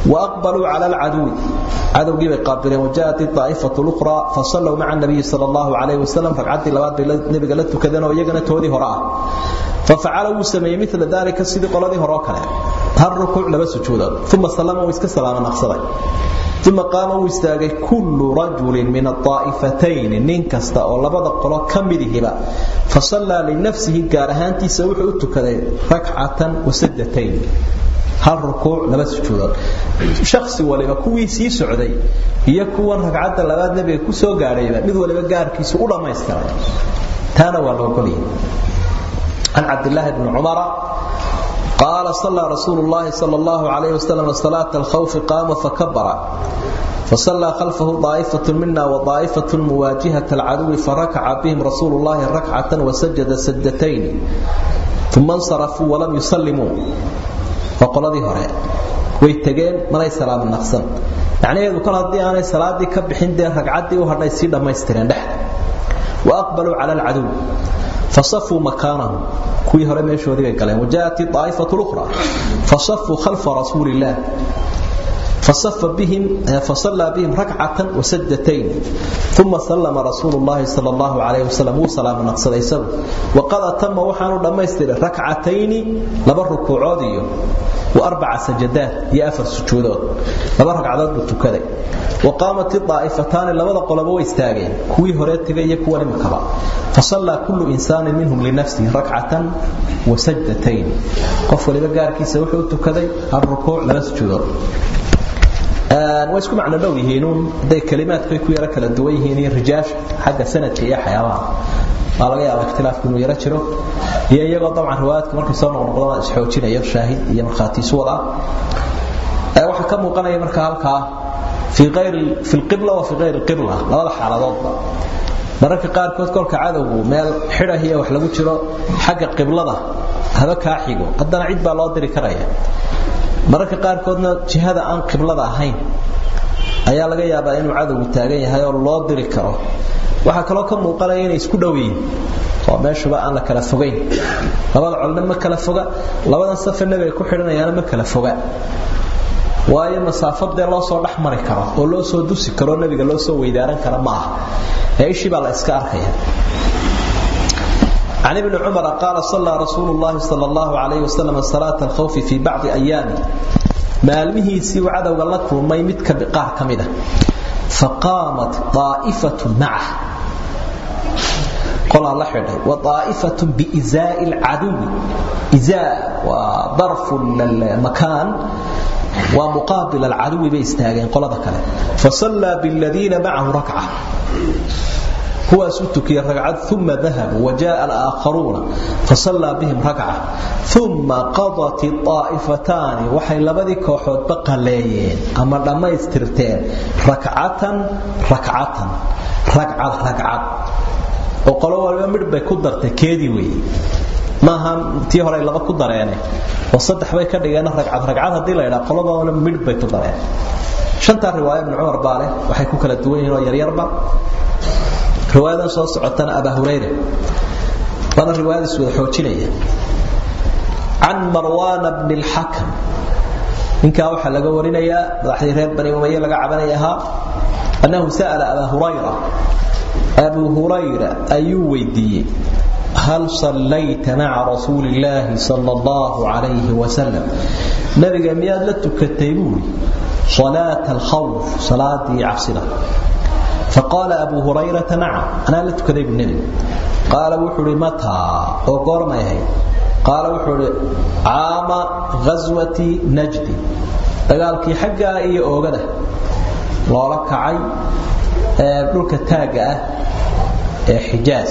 وأقبلوا على العدو عدو جيب قابلين وجاءت الطائفة الأخرى فصلوا مع النبي صلى الله عليه وسلم فقعدت لبعض النبي قالت كذا ويجنا تودي هراء ففعلوا سمي مثل ذلك الصديق الذي هراء كان هل ركوع لبس سجودا ثم سلم ويسك سلاما نقصدا ثم قام واستاغي كل رجل من الطائفتين نين كستا او لبدا قلو كميدهبا فصلى لنفسه غارهانتي سوخ u tukaday rak'atan wa sajdatayn hal rukuuc laba sujuudood shakhsi waliba kuwii sii socday iyo kuwan ragcadda labaad nabiga ku soo gaadhayba mid waliba gaarkiisa u dhammaystiray taana waa loo goliyay عن عبد الله بن عمر قال صلى رسول الله صلى الله عليه وسلم صلاة الخوف قام فكبر فصلى خلفه طائفة منا وطائفة مواجهة العدو فركع بهم رسول الله ركعة وسجد سجدتين ثم انصرفوا ولم يسلموا فقال ذي هراء ويتقين من أي سلام النقصن يعني يقول كل هذه أنا صلاة دي كبحين دي ركعتي وهرنا يصير لما يسترين وأقبلوا على العدو فصفوا مكانهم كوي هره meeshoodii bay galeen wajaati taa'ifatu ukhra fasaffu khalfa rasuulillah فصف بهم فصلى بهم ركعة وسجدتين ثم سلم رسول الله صلى الله عليه وسلم وسلام نقصد يسب وقد تم وحان دميستر ركعتين لبا ركوعوديو واربع سجدات يا افر سجودات لبا ركعدود بتكدي وقامت الطائفتان لبدا قلبه واستاغين كوي هوري تغي كوي مكبا فصلى كل انسان منهم لنفسه ركعة وسجدتين قف ولبا غاركيسا وحو تكدي الركوع لبا سجودات way isku macno dhow yihiinuun hadday kalimaadkay ku yaro kala duwan yihiin iyo rijaash xagga sanadka iyo xayaabaha waa laga yaabaa ikhtilaafku inuu yaro jiro iyo iyagoo dabcan riwaayaadku markay soo noqnoqdaan isxoojinayo shaahid iyo markhaati isu wada waxaa ka muuqanaya marka halkaa fi qayri fi lqibla wa fi qayri qibla labada xaaladoodba mararka qaarkood kolka cadowgu meel xidhah iyo wax lagu jiro xagga qiblada haba kaa xigo haddana cid baa loo diri karaya mararka qaarkoodna jihada aan qiblada ahayn ayaa laga yaabaa inuu cadowgu taagan yahay oo loo diri karo waxaa kaloo ka muuqanaya inay isku dhow yihiin oo meeshuba aan la kala fogayn labada colna ma kala foga labadan safe nebiga ku xidhanayaana ma kala foga waayo masaafadee loo soo dhex mari karo oo loo soo dusi karo nebiga loo soo weydaaran kara ma aha ee ishii baa la iska arkaya عن ابن عمر قال صلى رسول الله صلى الله عليه وسلم صلاة الخوف في بعض أيامه مالمه سوى عدو لكم ما يمتك بقار كمدة فقامت طائفة معه قال الله حده وطائفة بإزاء العدو إزاء وظرف المكان ومقابل العدو بيستاغين قال ذكر فصلى بالذين معه ركعة هو ستكي ركعة ثم ذهب وجاء الآخرون فصلى بهم ركعة ثم قضت الطائفتان وحي لبدي كوحود بقى ليين أما لما يسترتين ركعة ركعة ركعة ركعة وقالوا والبا مدبay ku dartay keedii weey maaha tii hore laba ku dareen oo saddex bay ka dhigeen ragcad ragcad hadii la yiraahdo qolada midbay ku dareen shanta riwaayad ibn Umar baale waxay ku kala duwan yihiin oo yar yarba riwaayadan soo socotana Abu Hurayra wana riwaayad soo xoojinaya عن مروان بن الحكم إنك waxa laga warinaya madaxdii reer bani umayya laga cabanayaha annahu sa'ala Abu Hurayra Abu Hurayra ayuu weydiiyay هل صليت مع رسول الله صلى الله عليه وسلم نبي مياد لتكتيبوني صلاة الخوف صلاة عبسنا فقال أبو هريرة نعم أنا لتكذب النبي قال وحري متى وقال ما يهي قال وحري عام غزوة نجد dagaalkii xaggaa iyo oogada loola kacay dhulka taaga ah ee xijaaz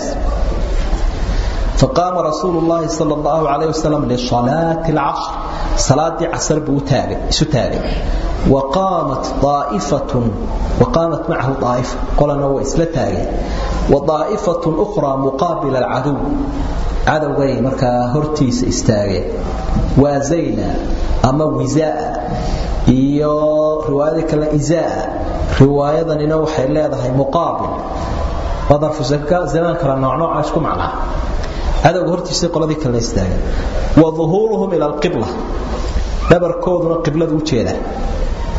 فقام رسول الله صلى الله عليه وسلم لصلاة العصر صلاة عصر بوتاغ ستاغ وقامت طائفة وقامت معه طائفة قال نو إسلتاغ وطائفة أخرى مقابل العدو عدو غي مركا هرتيس استاغ وزينا أما وزاء iyo riwaayada kale izaa riwaayadanina waxay leedahay muqaabil wadarfu zaman kala nooc nooca isku macnaa cadowga hortiisa qoladii kale istaagan wa dhuhuruhum ila alqibla dhabarkooduna qiblada u jeeda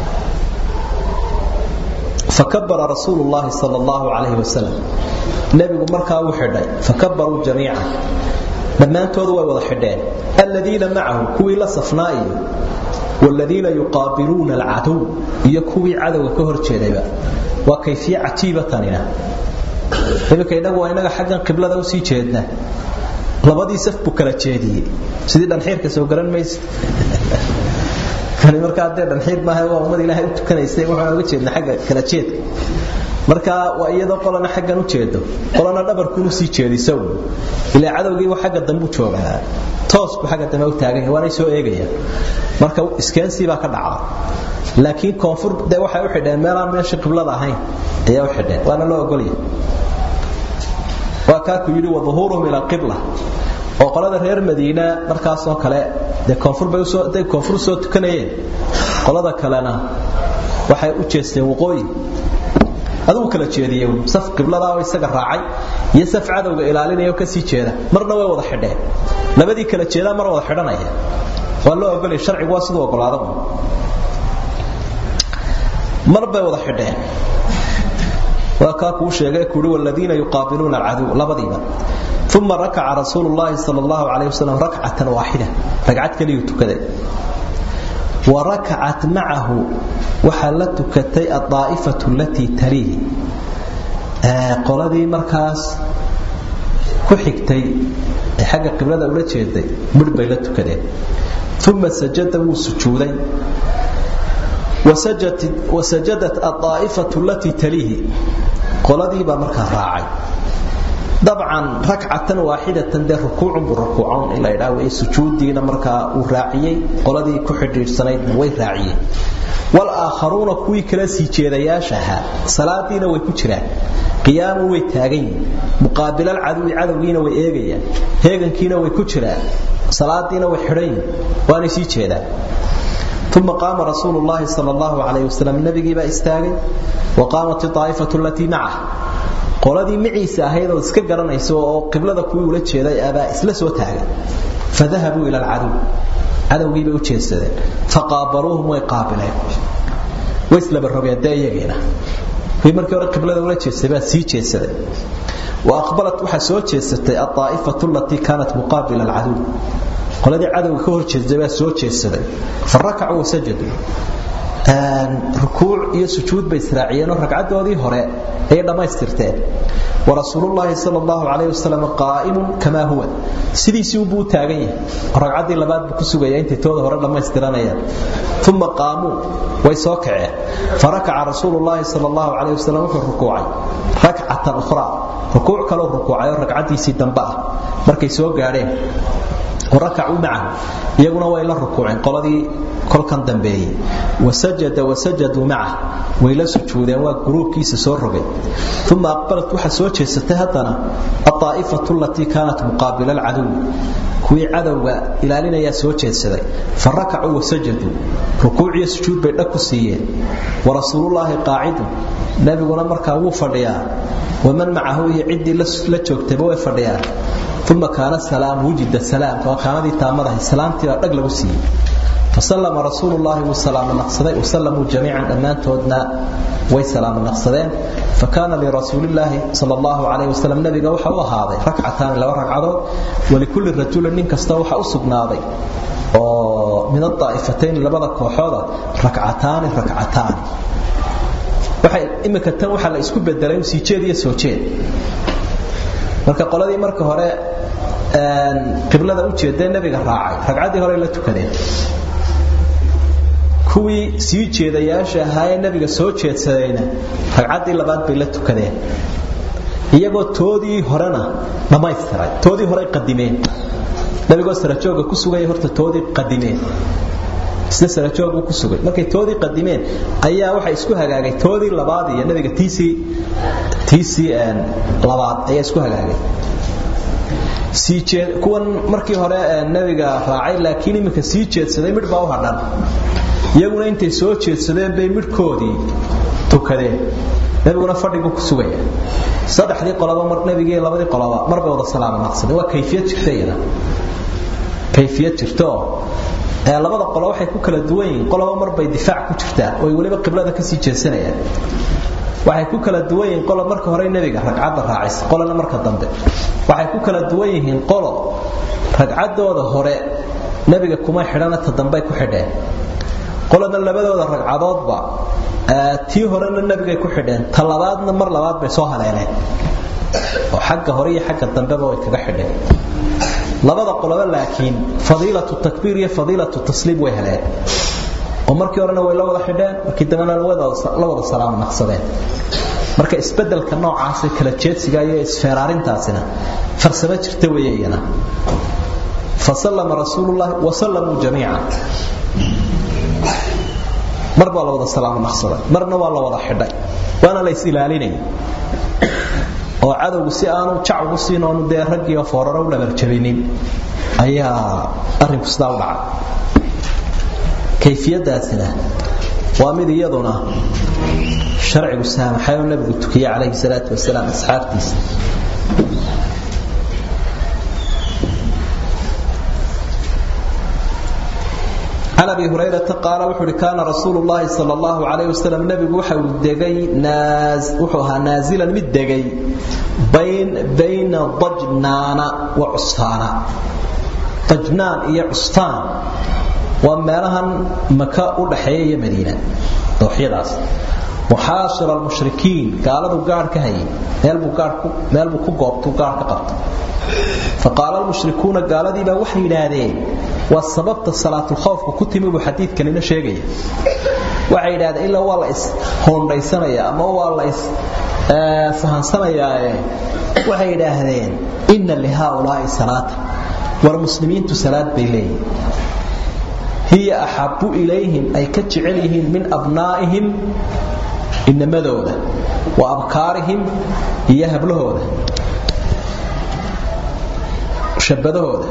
fakabara rasuulu llaahi sal allahu calayhi wasalam nebigu markaa uu xidhay fakabaruu jamiica dhammaantoodu way wada xidheen aladiina macahu kuwii la safnaa iyo wladiina yuqaabiluuna alcadow iyo kuwii cadowga ka hor jeedayba waa kayfiye cajiiba tanina iminka innagu waa inaga xaggan qiblada usii jeedna labadii saf buu kala jeediyey sidii dhanxiirka soo garan maysa kani markaa dee dhanxiir maaha waa ummad ilaahay u tukanaysay waxaan uga jeedna xagga kala jeedka marka waa iyadoo qolana xaggan u jeedo qolana dhabarkuunu sii jeediso ilaa cadowgiiba xagga dambu joogaa toos buu xagga dambe u taagan yahay waanay soo eegayaan marka iskeensi baa ka dhacda laakiin koonfur dee waxay u xidheen meelaan meeshii qiblada ahayn ayaa u xidheen waana loo ogolya waa kaaku yidhi waduhuuruhum ila qibla oo qolada reer madiina markaasoo kale dee koonfur bay usoo day koonfur soo tukanayeen qolada kalena waxay u jeesteen waqooyi adigu kala jeediye saf qibladaa oo isaga raacay iyo saf cadowga ilaalinaya oo kasii jeeda marna way wada xidheen labadii kala jeedaa mar wada xidhanaya waa loo ogolaya sharcigu waa siduu ogolaada mar bay wada xidheen waa kaa kuu sheegay kuuri waladiina yuqaabiluuna alcaduw labadiiba uma rakaca rasuulu llaahi sal allahu calayh wasalam rakcatan waaxida ragcad keliyuu tukaday wa rakacat macahu waxaa la tukatay adaa'ifatu alatii taliihi qoladii markaas ku xigtay ee xagga qiblada ula jeeday midh bay la tukadeen uma sajada wuu sujuuday wasajadat adaa'ifatu alatii taliihi qoladiibaa markaa raacay dabcan rakcatan waaxidatan dee rukuucun buu rukuucan in la ydhaa wey sujuudiina markaa uu raaciyey qoladii ku xidhiidhsanaydna way raaciyeen walaakharuuna kuwii kala sii jeedayaashaha salaadiina way ku jiraan qiyaamu way taagan yihin muqaabilal caduwi cadowgiina way eegayaan heegankiina way ku jiraan salaadiina way xidhan yihin waanay sii jeedaan uma qaama rasuulu llaahi sal allahu calayh wasalam nabigiibaa istaagay wa qaamat aaa'ifatu alatii macah qoladii maciisa ahayd oo iska garanaysa oo qiblada kuwii ula jeeday abaa isla soo taagan fadahabuu ila alcadow cadowgiibay u jeedsadeen faqaabaluuhum way qaabileen way islaba rogeen dee iyagiina kuwii markii hore qiblada ula jeedsaday baa sii jeedsaday wa aqbalat waxaa soo jeedsatay aaa'ifatu alatii kaanat muqaabila alcadow qoladii cadowga ka hor jeedsay baa soo jeedsaday fa rakacuu wasajaduu rukuuc iyo sujuud bay israaciyeenoo ragcadoodii hore ayay dhammaystirteen warasuulullaahi sal allahu calayh wasalam qaa'imun kamaa huwa sidiisii ubuu u taagan yahay oo ragcaddii labaad buu ku sugaya intay tooda hore dhammaystiranayaan uma qaamuu way soo kaceen farakaca rasuulullaahi sal allahu calayh wasalam wuxuu rukuucay rakcatan ukhraa rukuuc kaloo rukuucay oo ragcaddiisii dambe ah markay soo gaadheen warakacuu macahu iyaguna way la rukuuceen qoladii kolkan dambeeyey wasajada wasajaduu macah way la sujuudeen waa guruubkiisa soo rogay uma aqbalat waxaa soo jeesatay haddana aaa'ifatu alatii kaanat muqaabila alcadow kuwii cadowga ilaalinayaa soo jeedsaday fa rakacuu wasajaduu rukuuciyo sujuud bay dhag ku siiyeen warasuulullaahi qaacidun nebiguna markaa wuu fadhiyaa waman macahu iyo ciddii la joogtayba way fadhiyaan uma kaana salaam wujida salaam waa kaanadii taamadahay salaamtii baa dhag lagu siiyey fasalama rasuulu llaahi wuu salaamo naqsaday wasallamuu jamiican dhammaantoodna way salaamo naqsadeen fakaana lirasuulillaahi sal allahu calayh wasalam nabiga waxa u ahaaday rakcataani laba ragcadood walikulli rajulin nin kasta waxa u sugnaaday oo min adaa'ifatayn labada kooxooda rakcataani rakcataani waxay imika tan waxaa la isku bedelay sii jeed iyo soo jeed marka qoladii marka hore qiblada u jeedee nabiga raacay ragcaddii hore la tukadeen kuwii sii jeedayaasha ahaayee nabiga soo jeedsadayna ragcaddii labaad bay la tukadeen iyagoo toodii horena dhammaystiray toodii horey qadimeen nabigoo sarajooga ku sugaya horta toodii qadimeen isna sarajooguu ku sugay markay toodii qadimeen ayaa waxa isku hagaagay toodii labaad iyo nabiga tiisii tiisii labaad ayaa isku hagaagay sii jeed kuwan markii hore nabiga raacay laakiin iminka sii jeedsaday midh baa u hadhan iyaguna intay soo jeedsadeen bay midhkoodii tukadeen nabiguna fadhiguu ku sugaya saddexdii qolaba mar nabigii labadii qolaba marbay wada salaamo naqsadeen waa kayfiyad jirta iyada kayfiyad jirto ee labada qolo waxay ku kala duwan yihiin qoloba marbay difaac ku jirtaa oo ay weliba qiblada kasii jeedsanayaan waxay ku kala duwan yihiin qolo marka hore nebiga ragcadda raacisa qolona marka dambe waxay ku kala duwan yihiin qolo ragcaddooda hore nebiga kuma xidhana ta dambey ku xidheen qolona labadooda ragcadoodba tii horena nebigay ku xidheen ta labaadna mar labaad bay soo haleeleen oo xagga hore iyo xagga dambeba way kaga xidheen labada qoloba laakiin fadiilatu takbiir iyo fadiilatu tasliim way heleen oo markii horena way la wada xidheen markii dambena la wada salaam naqsadeen marka isbedelka noocaas kala jeedsiga iyo isfeeraarintaasina farsamo jirta weeye iyana fasallama rasuulullahi wasallamuu jamiican mar baa la wada salaam naqsaday marna waa la wada xidhay waana la is ilaalinaya oo cadowgu si aanu jac ugu siin oonu dee raggiioo fooraro u dhabarjabinin ayaa arrinku sidaa u dhacay kayfiyadaasina waa mid iyaduna sharcigu saamaxay oo nabigu tukiyey calayhi salaatu wasalaam asxaabtiisa عن أبي هريرة قال وحر كان رسول الله صلى الله عليه وسلم نبي وحو دغي ناز وحوها نازلا مد دغي بين بين ضجنان وعصفان ضجنان هي عصفان ومالها مكة ودحيه مدينة دوحيداس محاصر المشركين قالوا قار كهي ميل بو قار ميل بو كغوبتو قار كقبت فقال المشركون قال دي با waxay yiraahdeen waa sababta salaatul khawfku ku timi buu xadiidkan ina sheegaya waxay yiraahdeen illa waa la is hoondaysanaya ama waa la is sahansanaya waxay yiraahdeen inna li haula'i salata war muslimiintu salaad bay leeyihiin hiya ahabbu ilayhim ay ka jecel yihiin min abnaa'ihim inamadooda wa abkaarihim iyo hablahooda shabadahooda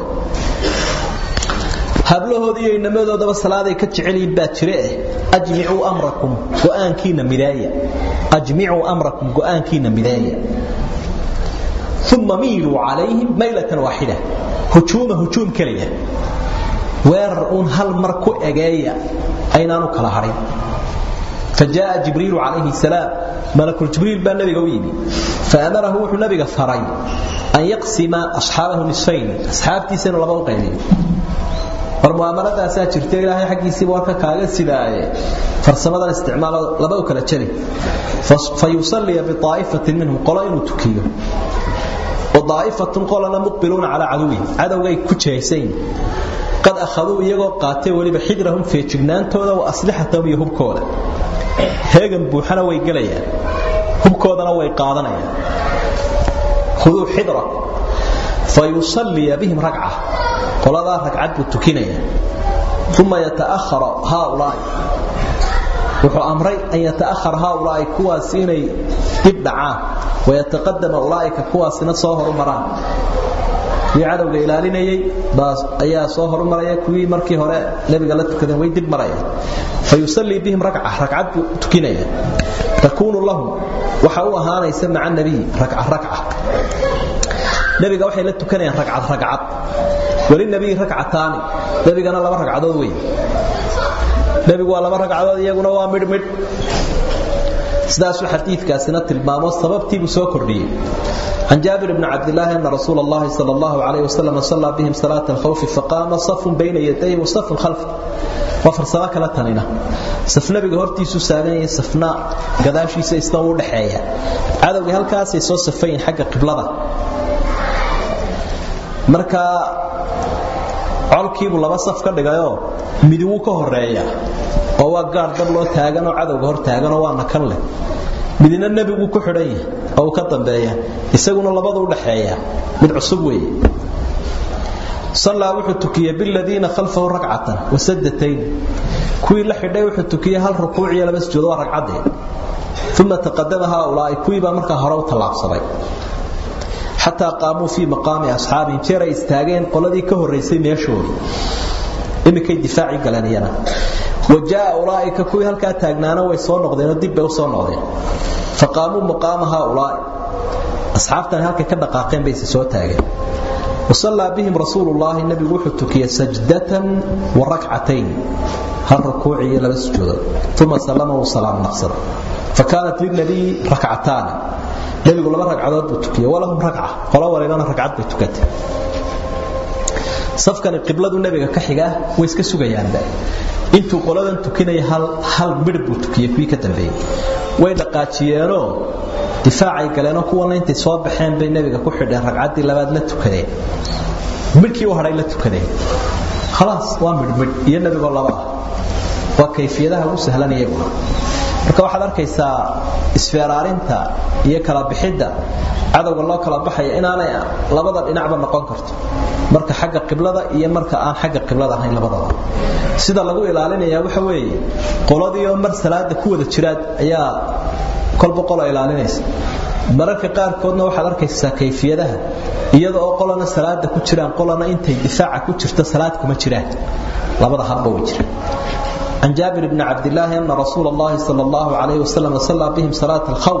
hablahooda iyo inamadoodaa salaaday ka jecelyihiin baa jire eh ajmicuu amrakum go'aankiina mideeya ajmicuu amrakum go'aankiina mideeya uma miiluu calayhim maylatan waaxida hujuuma hujuum keliya weerar uun hal mar ku egeeya aynaanu kala hadhin فجاء جبريل عليه السلام ملك الجبريل بان نبي ويدي فأمره وحو نبي فري أن يقسم أصحابه نصفين أصحاب تيسين لبا قيلين والمؤامرة أساتشرتي إلهي حقي سيبوارك كاغا سيداية فرسمة الاستعمال لبا كلا تشري فيصلي بطائفة منهم قلائن تكيه وضائفة قلنا مقبلون على عدوه عدوه كتشيسين قد أخذوا إيغو قاتي وليب حجرهم في جبنان تودا وأسلحتهم يهبكودا هيغن بوحنا ويقليا هبكودنا ويقادنيا خذوا حجرة فيصلي بهم ركعة قال ذا ركعة بتكينيا ثم يتأخر هؤلاء wuxuu amray an yata'akhar haulaai kuwaas inay dib dhacaan wayataqadama ulaaika kuwaasina soo horumaraan kuwii cadowga ilaalinayay baas ayaa soo horumaraya kuwii markii hore nabiga la tukadeen way dib maraya fayusallii bihim rakca rakcad buu tukinaya takuunu lahum waxa u ahaanaysa maca nabiy rakca rakca nabiga waxay la tukanayaan rakcad rakcad weli nabiy rakcataani nabigana laba ragcadood wey nabigu waa laba ragcadood iyaguna waa midh midh sidaasuu xadiidkaasina tilmaamo sababtiibuu soo kordhiyey عن جابر بن عبد الله أن رسول الله صلى الله عليه وسلم صلى بهم صلاة الخوف فقام صف بين يديه وصف خلفه وفر سواك لا تنينا صفنا بقهورتي سوسانية صفنا قداشي سيستوى لحيا هذا وهل كاسي سو صفين حق قبلة مركا colkiibuu laba saf ka dhigayoo midi wuu ka horeeya oo waa gaar dab loo taaganoo cadowga hor taaganoo waa nakan leh midina nebiguu ku xidhan yahay oo uu ka dambeeya isaguna labadu u dhaxeeya mid cusub weeye sallaa wuxuu tukiyey biladiina khalfahu ragcatan wasadatayn kuwii la xidhay wuxuu tukiyey hal rukuuc iyo laba sujuud waa ragcaddee uma taqadama haaulaa'i kuwii baa markaa hore u tallaabsaday xataa qaamuu fii maqaami asxaabihim jeer ay istaageen qoladii ka horraysay meeshoodii iminkay difaacii galeen iyana wa jaa ulaa'ika kuwii halkaa taagnaana way soo noqdeenoo dib bay u soo noqdeen faqaamuu maqaama haaulaa'i asxaabtani halkay ka dhaqaaqeen bayse soo taageen wasallaa bihim rasuulu llaahi nebigu wuxuu tukiyey sajdatan wa rakcatayn hal rukuuci iyo laba sujuudood uma sallama wuu salaam naqsaday fakaanat lilnabiyi rakcataani nebigu laba ragcadood buu tukiyey walahum ragca qolo walibana ragcad bay tukatay safkani qibladu nebiga ka xigaa way iska sugayaanba intuu qoladan tukinaya hal midh buu tukiyey kuwii ka dambeeyey way dhaqaajiyeenoo difaacay galeenoo kuwana intay soo baxeen bay nebiga ku xidheen ragcaddii labaad la tukadeen midhkii u hadhay la tukadeen khalaas waa midhmidh iyo nebigoo laba ah waa kayfiyadaha ugu sahlan iyaguna marka waxaad arkaysaa isfeeraarinta iyo kala bixidda cadowga loo kala baxaya inaanay labada dhinacba noqon karto marka xagga qiblada iyo marka aan xagga qiblada ahayn labadaba sida lagu ilaalinayaa waxa weeye qoladiioo mar salaada ku wada jiraad ayaa kolba qola ilaalinaysa mararka qaarkoodna waxaad arkaysaa kayfiyadaha iyada oo qolana salaada ku jiraan qolana intay difaaca ku jirto salaad kuma jiraan labada habba way jiraan عن جابر بن عبد الله أن رسول الله صلى الله عليه وسلم صلى بهم صلاة الخوف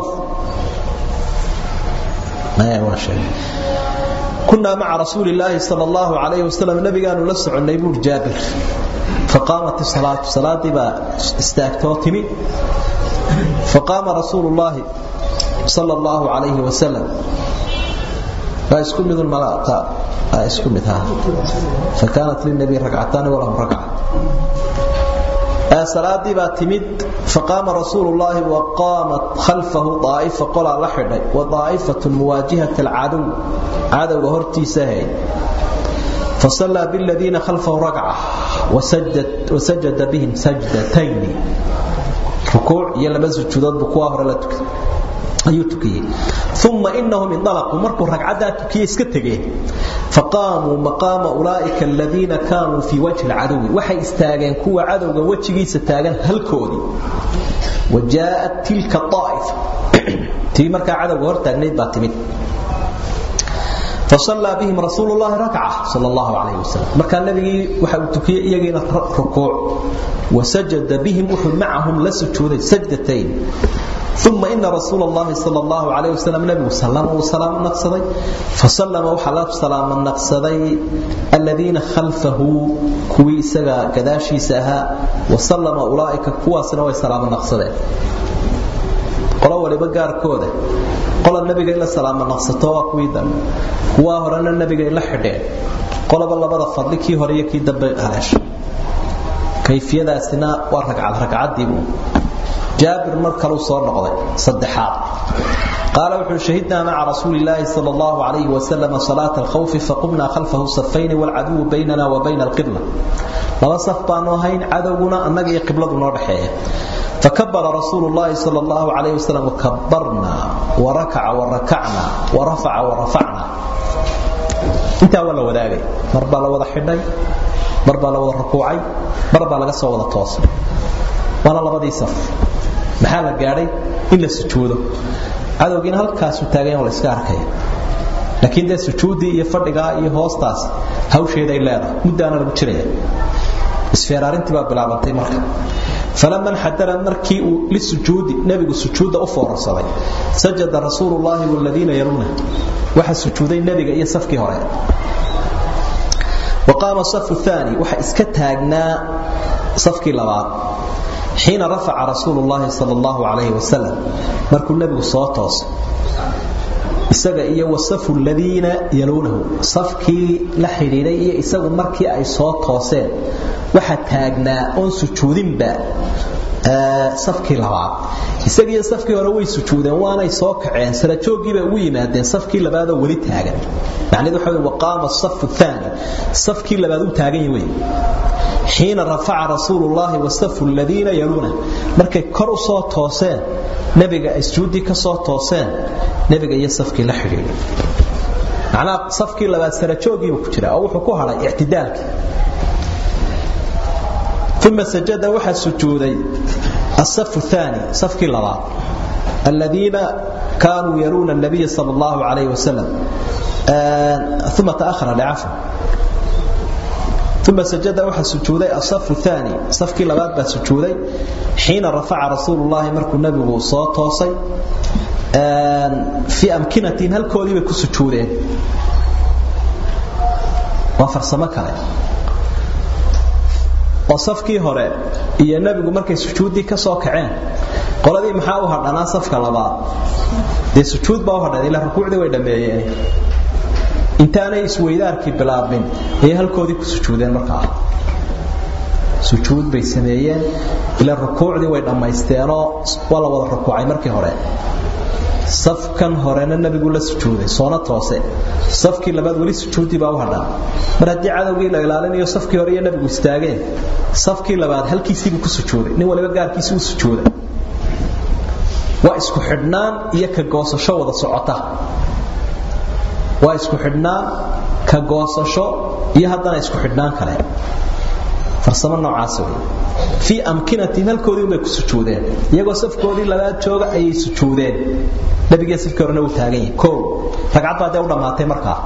ما شيء كنا مع رسول الله صلى الله عليه وسلم نبي قالوا لسع النيبور جابر فقامت الصلاة صلاة با استاكتوتمي فقام رسول الله صلى الله عليه وسلم لا يسكن من الملاء يسكن مثها فكانت للنبي ركعتان ولهم ركعة salaadii baa timid faqaama rasuulu llaahi wa qaamat khalfahu daa'ifa qolaa la xidhay wa daa'ifatun muwaajihat alcadow cadowga hortiisa ahayd fasallaa biladiina khalfahu ragca wasajada bihim sajdatayni rukuuc iyo laba sujuudood buu kuwaa hore la tukay ayuu tukiyey uma inahum indalaquu markuu ragcaddaa tukiyey iska tegeen faqaamuu maqaama ulaa'ika aladiina kaanuu fii wajhi alcadowi waxay istaageen kuwa cadowga wejigiisa taagan halkoodii wa jaa'at tilka aa'ifa tii markaa cadowga hor taagnayd baa timid fasallaa bihim rasuulu llahi rakca sal allahu calayh wasalam markaa nabigii waxa uu tukiyey iyagiina rukuuc wasajada bihim wuxuu macahum la sujuuday sajdatayn ثم إن رسول الله صلى الله عليه وسلم نبي سلم وسلام نقصدي فسلم وحلف سلام نقصدي الذين خلفه كوي سغا كداشي سها وسلم أولئك كوا سنوي سلام نقصدي قلوا ولي بقار كودة قل النبي إلا سلام نقصته وكوي دم كوا هرنا النبي إلا حدين قل بالله بدا فضلك هريكي دب هلاش كيفية سنا ورقع الرقعات ديبو jaabir mar kaluu soo noqday saddexaad qaala wuxuu shahidnaa maca rasuuli illaahi sal allahu calayhi wasalam salaata alkhawfi faqumnaa khalfahu safayni walcaduwu baynana wa bayna alqibla laba saf baanu ahayn cadowguna annaga iyo qibladu noo dhexeeya fakabara rasuulu llahi sal allahu calayh wasalam kabarnaa warakaca warakacna warafaca warafacna intaa waa la wadaagay mar baa la wada xidhay mar baa la wada rukuucay mar baa laga soo wada toosay waana labadii saf maxaa la gaadhay in la sujuudo cadowgiina halkaasu taagayan la iska arkaya laakiin dee sujuuddii iyo fadhigaa iyo hoostaas hawsheeday leedahay muddaana lagu jiraya isfeeraarintii baa bilaabantay marka falama nxadara markii uu lisujuudi nebigu sujuudda u foorarsaday sajada rasuulu llaahi waladiina yaluuna waxa sujuuday nebiga iyo safkii hore waqaama safu aani waxa iska taagnaa safkii labaad xiina rafaca rasuulu llaahi sal allahu calayhi wasalam markuu nebigu soo toosay isaga iyo wasafu ladiina yaluunahu safkii la xidhiidhay iyo isagu markii ay soo tooseen waxa taagnaa oon sujuudinba safkii labaad isagiiyo safkii hore way sujuudeen waanay soo kaceen sarajooggiibay ugu yimaadeen safkii labaadoo weli taagan macnaheedu waxa wey waqaama safu aani safkii labaad u taagan yahay wey xiina rafaca rasuulu llaahi wasafu ladiina yaluuna markay kor u soo tooseen nebiga ay sujuuddii ka soo tooseen nebiga iyo safkii la xidhiidhay macnaha safkii labaad sarajoogiibu ku jira oo wuxuu ku hadhay ictidaalkii uma sajada waxaa sujuuday asafu aani safkii labaad aladiina kaanuu yaluuna nabiya sal allahu calayh wasalam uma taahara licafwa uma sajada waxaa sujuuday asafu aani safkii labaad baa sujuuday xiina rafaca rasuulu llaahi markuu nebigu soo toosay fii amkinatin halkoodii bay ku sujuudeen waa farsamo kale oo safkii hore iyo nebigu markay sujuuddii ka soo kaceen qoladii maxaa u hadhanaa safka labaad dee sujuud baa u hadhan ilaa rukuucdii way dhammeeyeen intaanay isweydaarkii bilaabmin ayay halkoodii ku sujuudeen markaa sujuud bay sameeyeen ilaa rukuucdii way dhammaysteenoo waa la wada rukuucay markii hore safkan horena nebigu la sujuuday soona toose safkii labaad weli sujuuddii baa u hadhan mar haddii cadowgii la ilaalinayo safkii hore iyo nebigu istaageen safkii labaad halkiisiibuu ku sujuuday nin waliba gaarkiisii u sujuuday waa isku xidhnaan iyo ka goosasho wada socota waa isku xidhnaan ka goosasho iyo haddana isku xidhnaan kale farsamo noocaas wey fii amkinatihim halkoodii unbay ku sujuudeen iyagoo safkoodii labaad jooga ayay sujuudeen nabigee safkii horena uu taagan yahay koo ragcad baa dee u dhammaatay markaa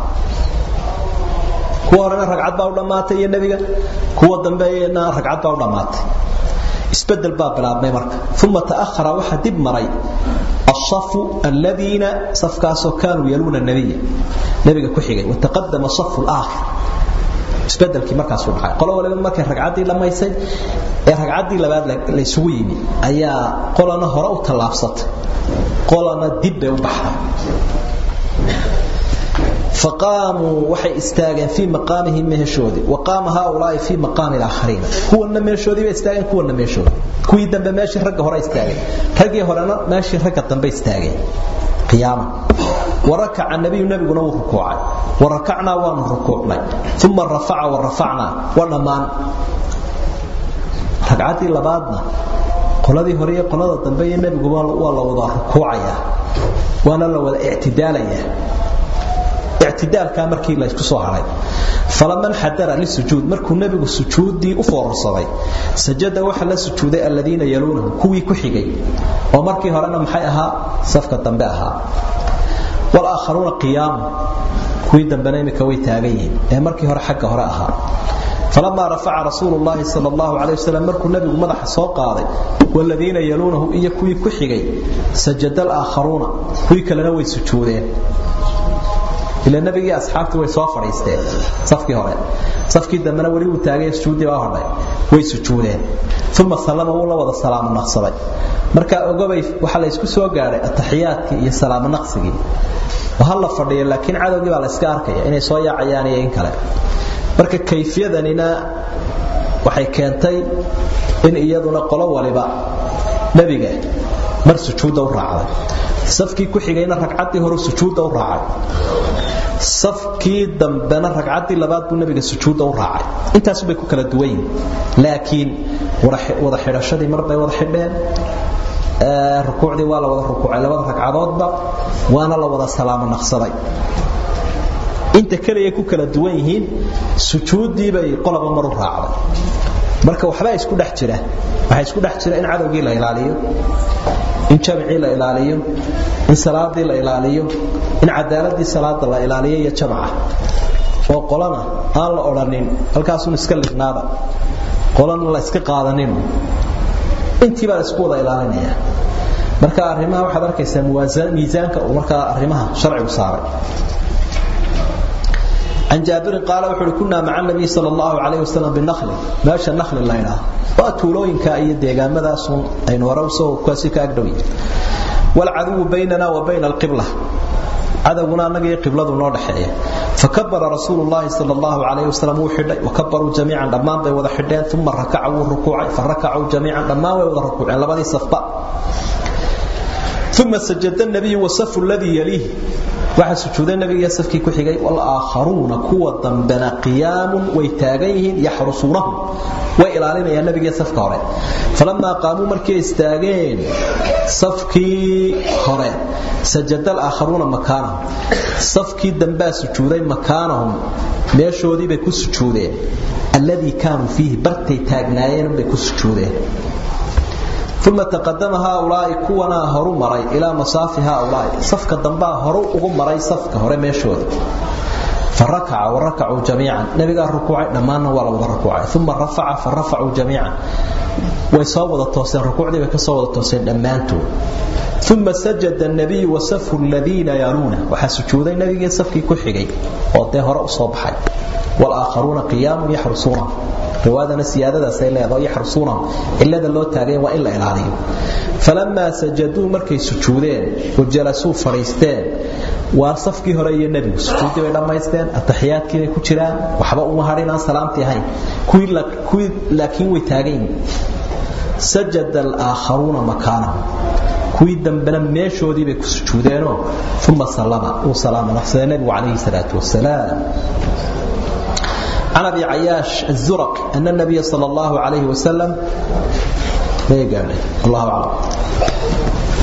kuwa horena ragcad baa u dhammaatay iyo nebiga kuwa dambeeyena ragcad baa u dhammaatay isbedel baa bilaabmay marka uma ta'ahara waxaa dib maray الصف الذين صفكاسو كانوا يلون النبي نبيga ku xigay وتقدم الصف الآخر isbedelkii markaas uu dhacay qolo waliba markay ragcaddii dhamaysay ee ragcaddii labaad la isugu yimi ayaa qolana hore u tallaabsatay qolana dib bay u baxday فقاموا waxay istaageen fi maqaamihim meeshoodi waqaama haulaa fi maqaam al-akharin kuwana meeshoodi bay istaageen kuwana meeshoodi kuwii dambe meeshii ragga hore istaageen raggii horena meeshii ragga dambe istaageen qiyaama وركع النبي نبينا وركوعا وركعنا ونركوعنا ثم رفع ورفعنا ونمان ركعتي لبادنا qoladii hore iyo qolada dambe iyo nabigu waa la wada rukuucaya waana la wada i'tidaalaya اعتدالka markii la isku soo haray falaman hadara li sujuud markuu nabigu sujuudii u foorsaday sajada waxa la sujuuday alladina yalunahu kuwii ku xigay oo markii horena maxay ahaa safka dambe ahaa wal aakharuna qiyam kuwii dambena imika way taagayiin ee markii hore xagga hore ahaa فلما رفع رسول الله صلى الله عليه وسلم مركو النبي مدح سو قاداي والذين يلونه iyo kuwii ku xigay sajada al-akharuna kuwii kalena way sujuudeen ila nabigii asxaabtu way soo fariisteen safkii hore safkii dambena wali uu taagay sujuudi baa hadhay way sujuudeen thumma sallama wala wada salaam naqsaday marka ogobay waxa la isku soo gaaray ataxiyaadkii iyo salaam naqsigii waxa la fadhiyo laakiin cadawgii baa la iska arkaya inay soo yaacayaan iyo in kale marka kayfiyadanina waxay keentay in iyaduna qolo waliba nabiga mar sujuuda u raacday safkii ku xigayna ragcaddii hore sujuuda u raacay safkii dambena ragcaddii labaad buu nabiga sujuuda u raacay intaas bay ku kala duwan yihiin laakiin wada xidhashadii mar bay wada xidheen rukuucdii waa la wada rukuucay labada ragcadoodba waana la wada salaamo naqsaday inta kaliya ku kala duwan yihiin sujuudii bay qolaba mar u raacday marka waxba isku dhex jira waxa isku dhex jira in cadawgii la ilaaliyo in jamcii la ilaaliyo in salaadii la ilaaliyo in cadaaladii salaada la ilaaliyo iyo jamca oo qolana aan la odhanin halkaasun iska lignaada qolana la iska qaadanin intii baa isku wada ilaalinaya marka arrimaha waxaad arkaysaa miisaanka uu markaa arrimaha sharcigu saaray عن جابر قال وحول كنا مع النبي صلى الله عليه وسلم بالنخل ماشى النخل الله يراه واتولوين كاي ديغان مداسون اين وروسو كاسي كاغدوي والعدو بيننا وبين القبلة عدونا نغي قبلة نو دخيه فكبر رسول الله صلى الله عليه وسلم وحده وكبروا جميعا دمان بي ودا خدين ثم ركعوا الركوع فركعوا جميعا دمان وي ودا ركوعين لبدي صفبا ثم سجد النبي وصف الذي يليه waxa sujuuday nabiga safkii ku xigay wal aakharuna kuwa dambana qiyaamun way taagan yihiin yaxrusunahum way ilaalinayaan nabiga safka hore falamma qaamu markii istaageen safkii hore sajada al-aakharuna makaanahum safkii dambaa sujuuday makaanahum meeshoodii bay ku sujuudeen alladii kaanuu fiihi bartay taagnaayeen bay ku sujuudeen ثم تقدم هؤلاء كونا هرو مري إلى مصاف هؤلاء صفك الدنباء هرو أغو مري صفك هرو ميشود فركع وركعوا جميعا نبي قال ركوع دمانا ولا وضع ركوع ثم رفع فرفعوا جميعا ويصوب التوسين ركوع دي بكصوب التوسين دمانته ثم سجد النبي وصف الذين يرونه وحسجود النبي صفكي كحغي وده هراء صبحي والآخرون قيام يحرسونه رواادنا سيادة سيلا يحرسونه إلا ذا اللو تاغين وإلا إلاليه فلما سجدوا مركي سجودين وجلسوا فريستين وصفكي هرأي النبي سجودي لما يستين التحيات كي كجران وحبا أمهارنا سلامتي هاي كوي, لك كوي لكن ويتاغين سجد الآخرون مكانهم kuwii dambena meeshoodii bay ku sujuudeenoo uma sallama uu salaama naqsaday nebigu calayhi salaatu wasalaam عن ابي عياش الزرق ان النبي صلى الله عليه وسلم الله اعلم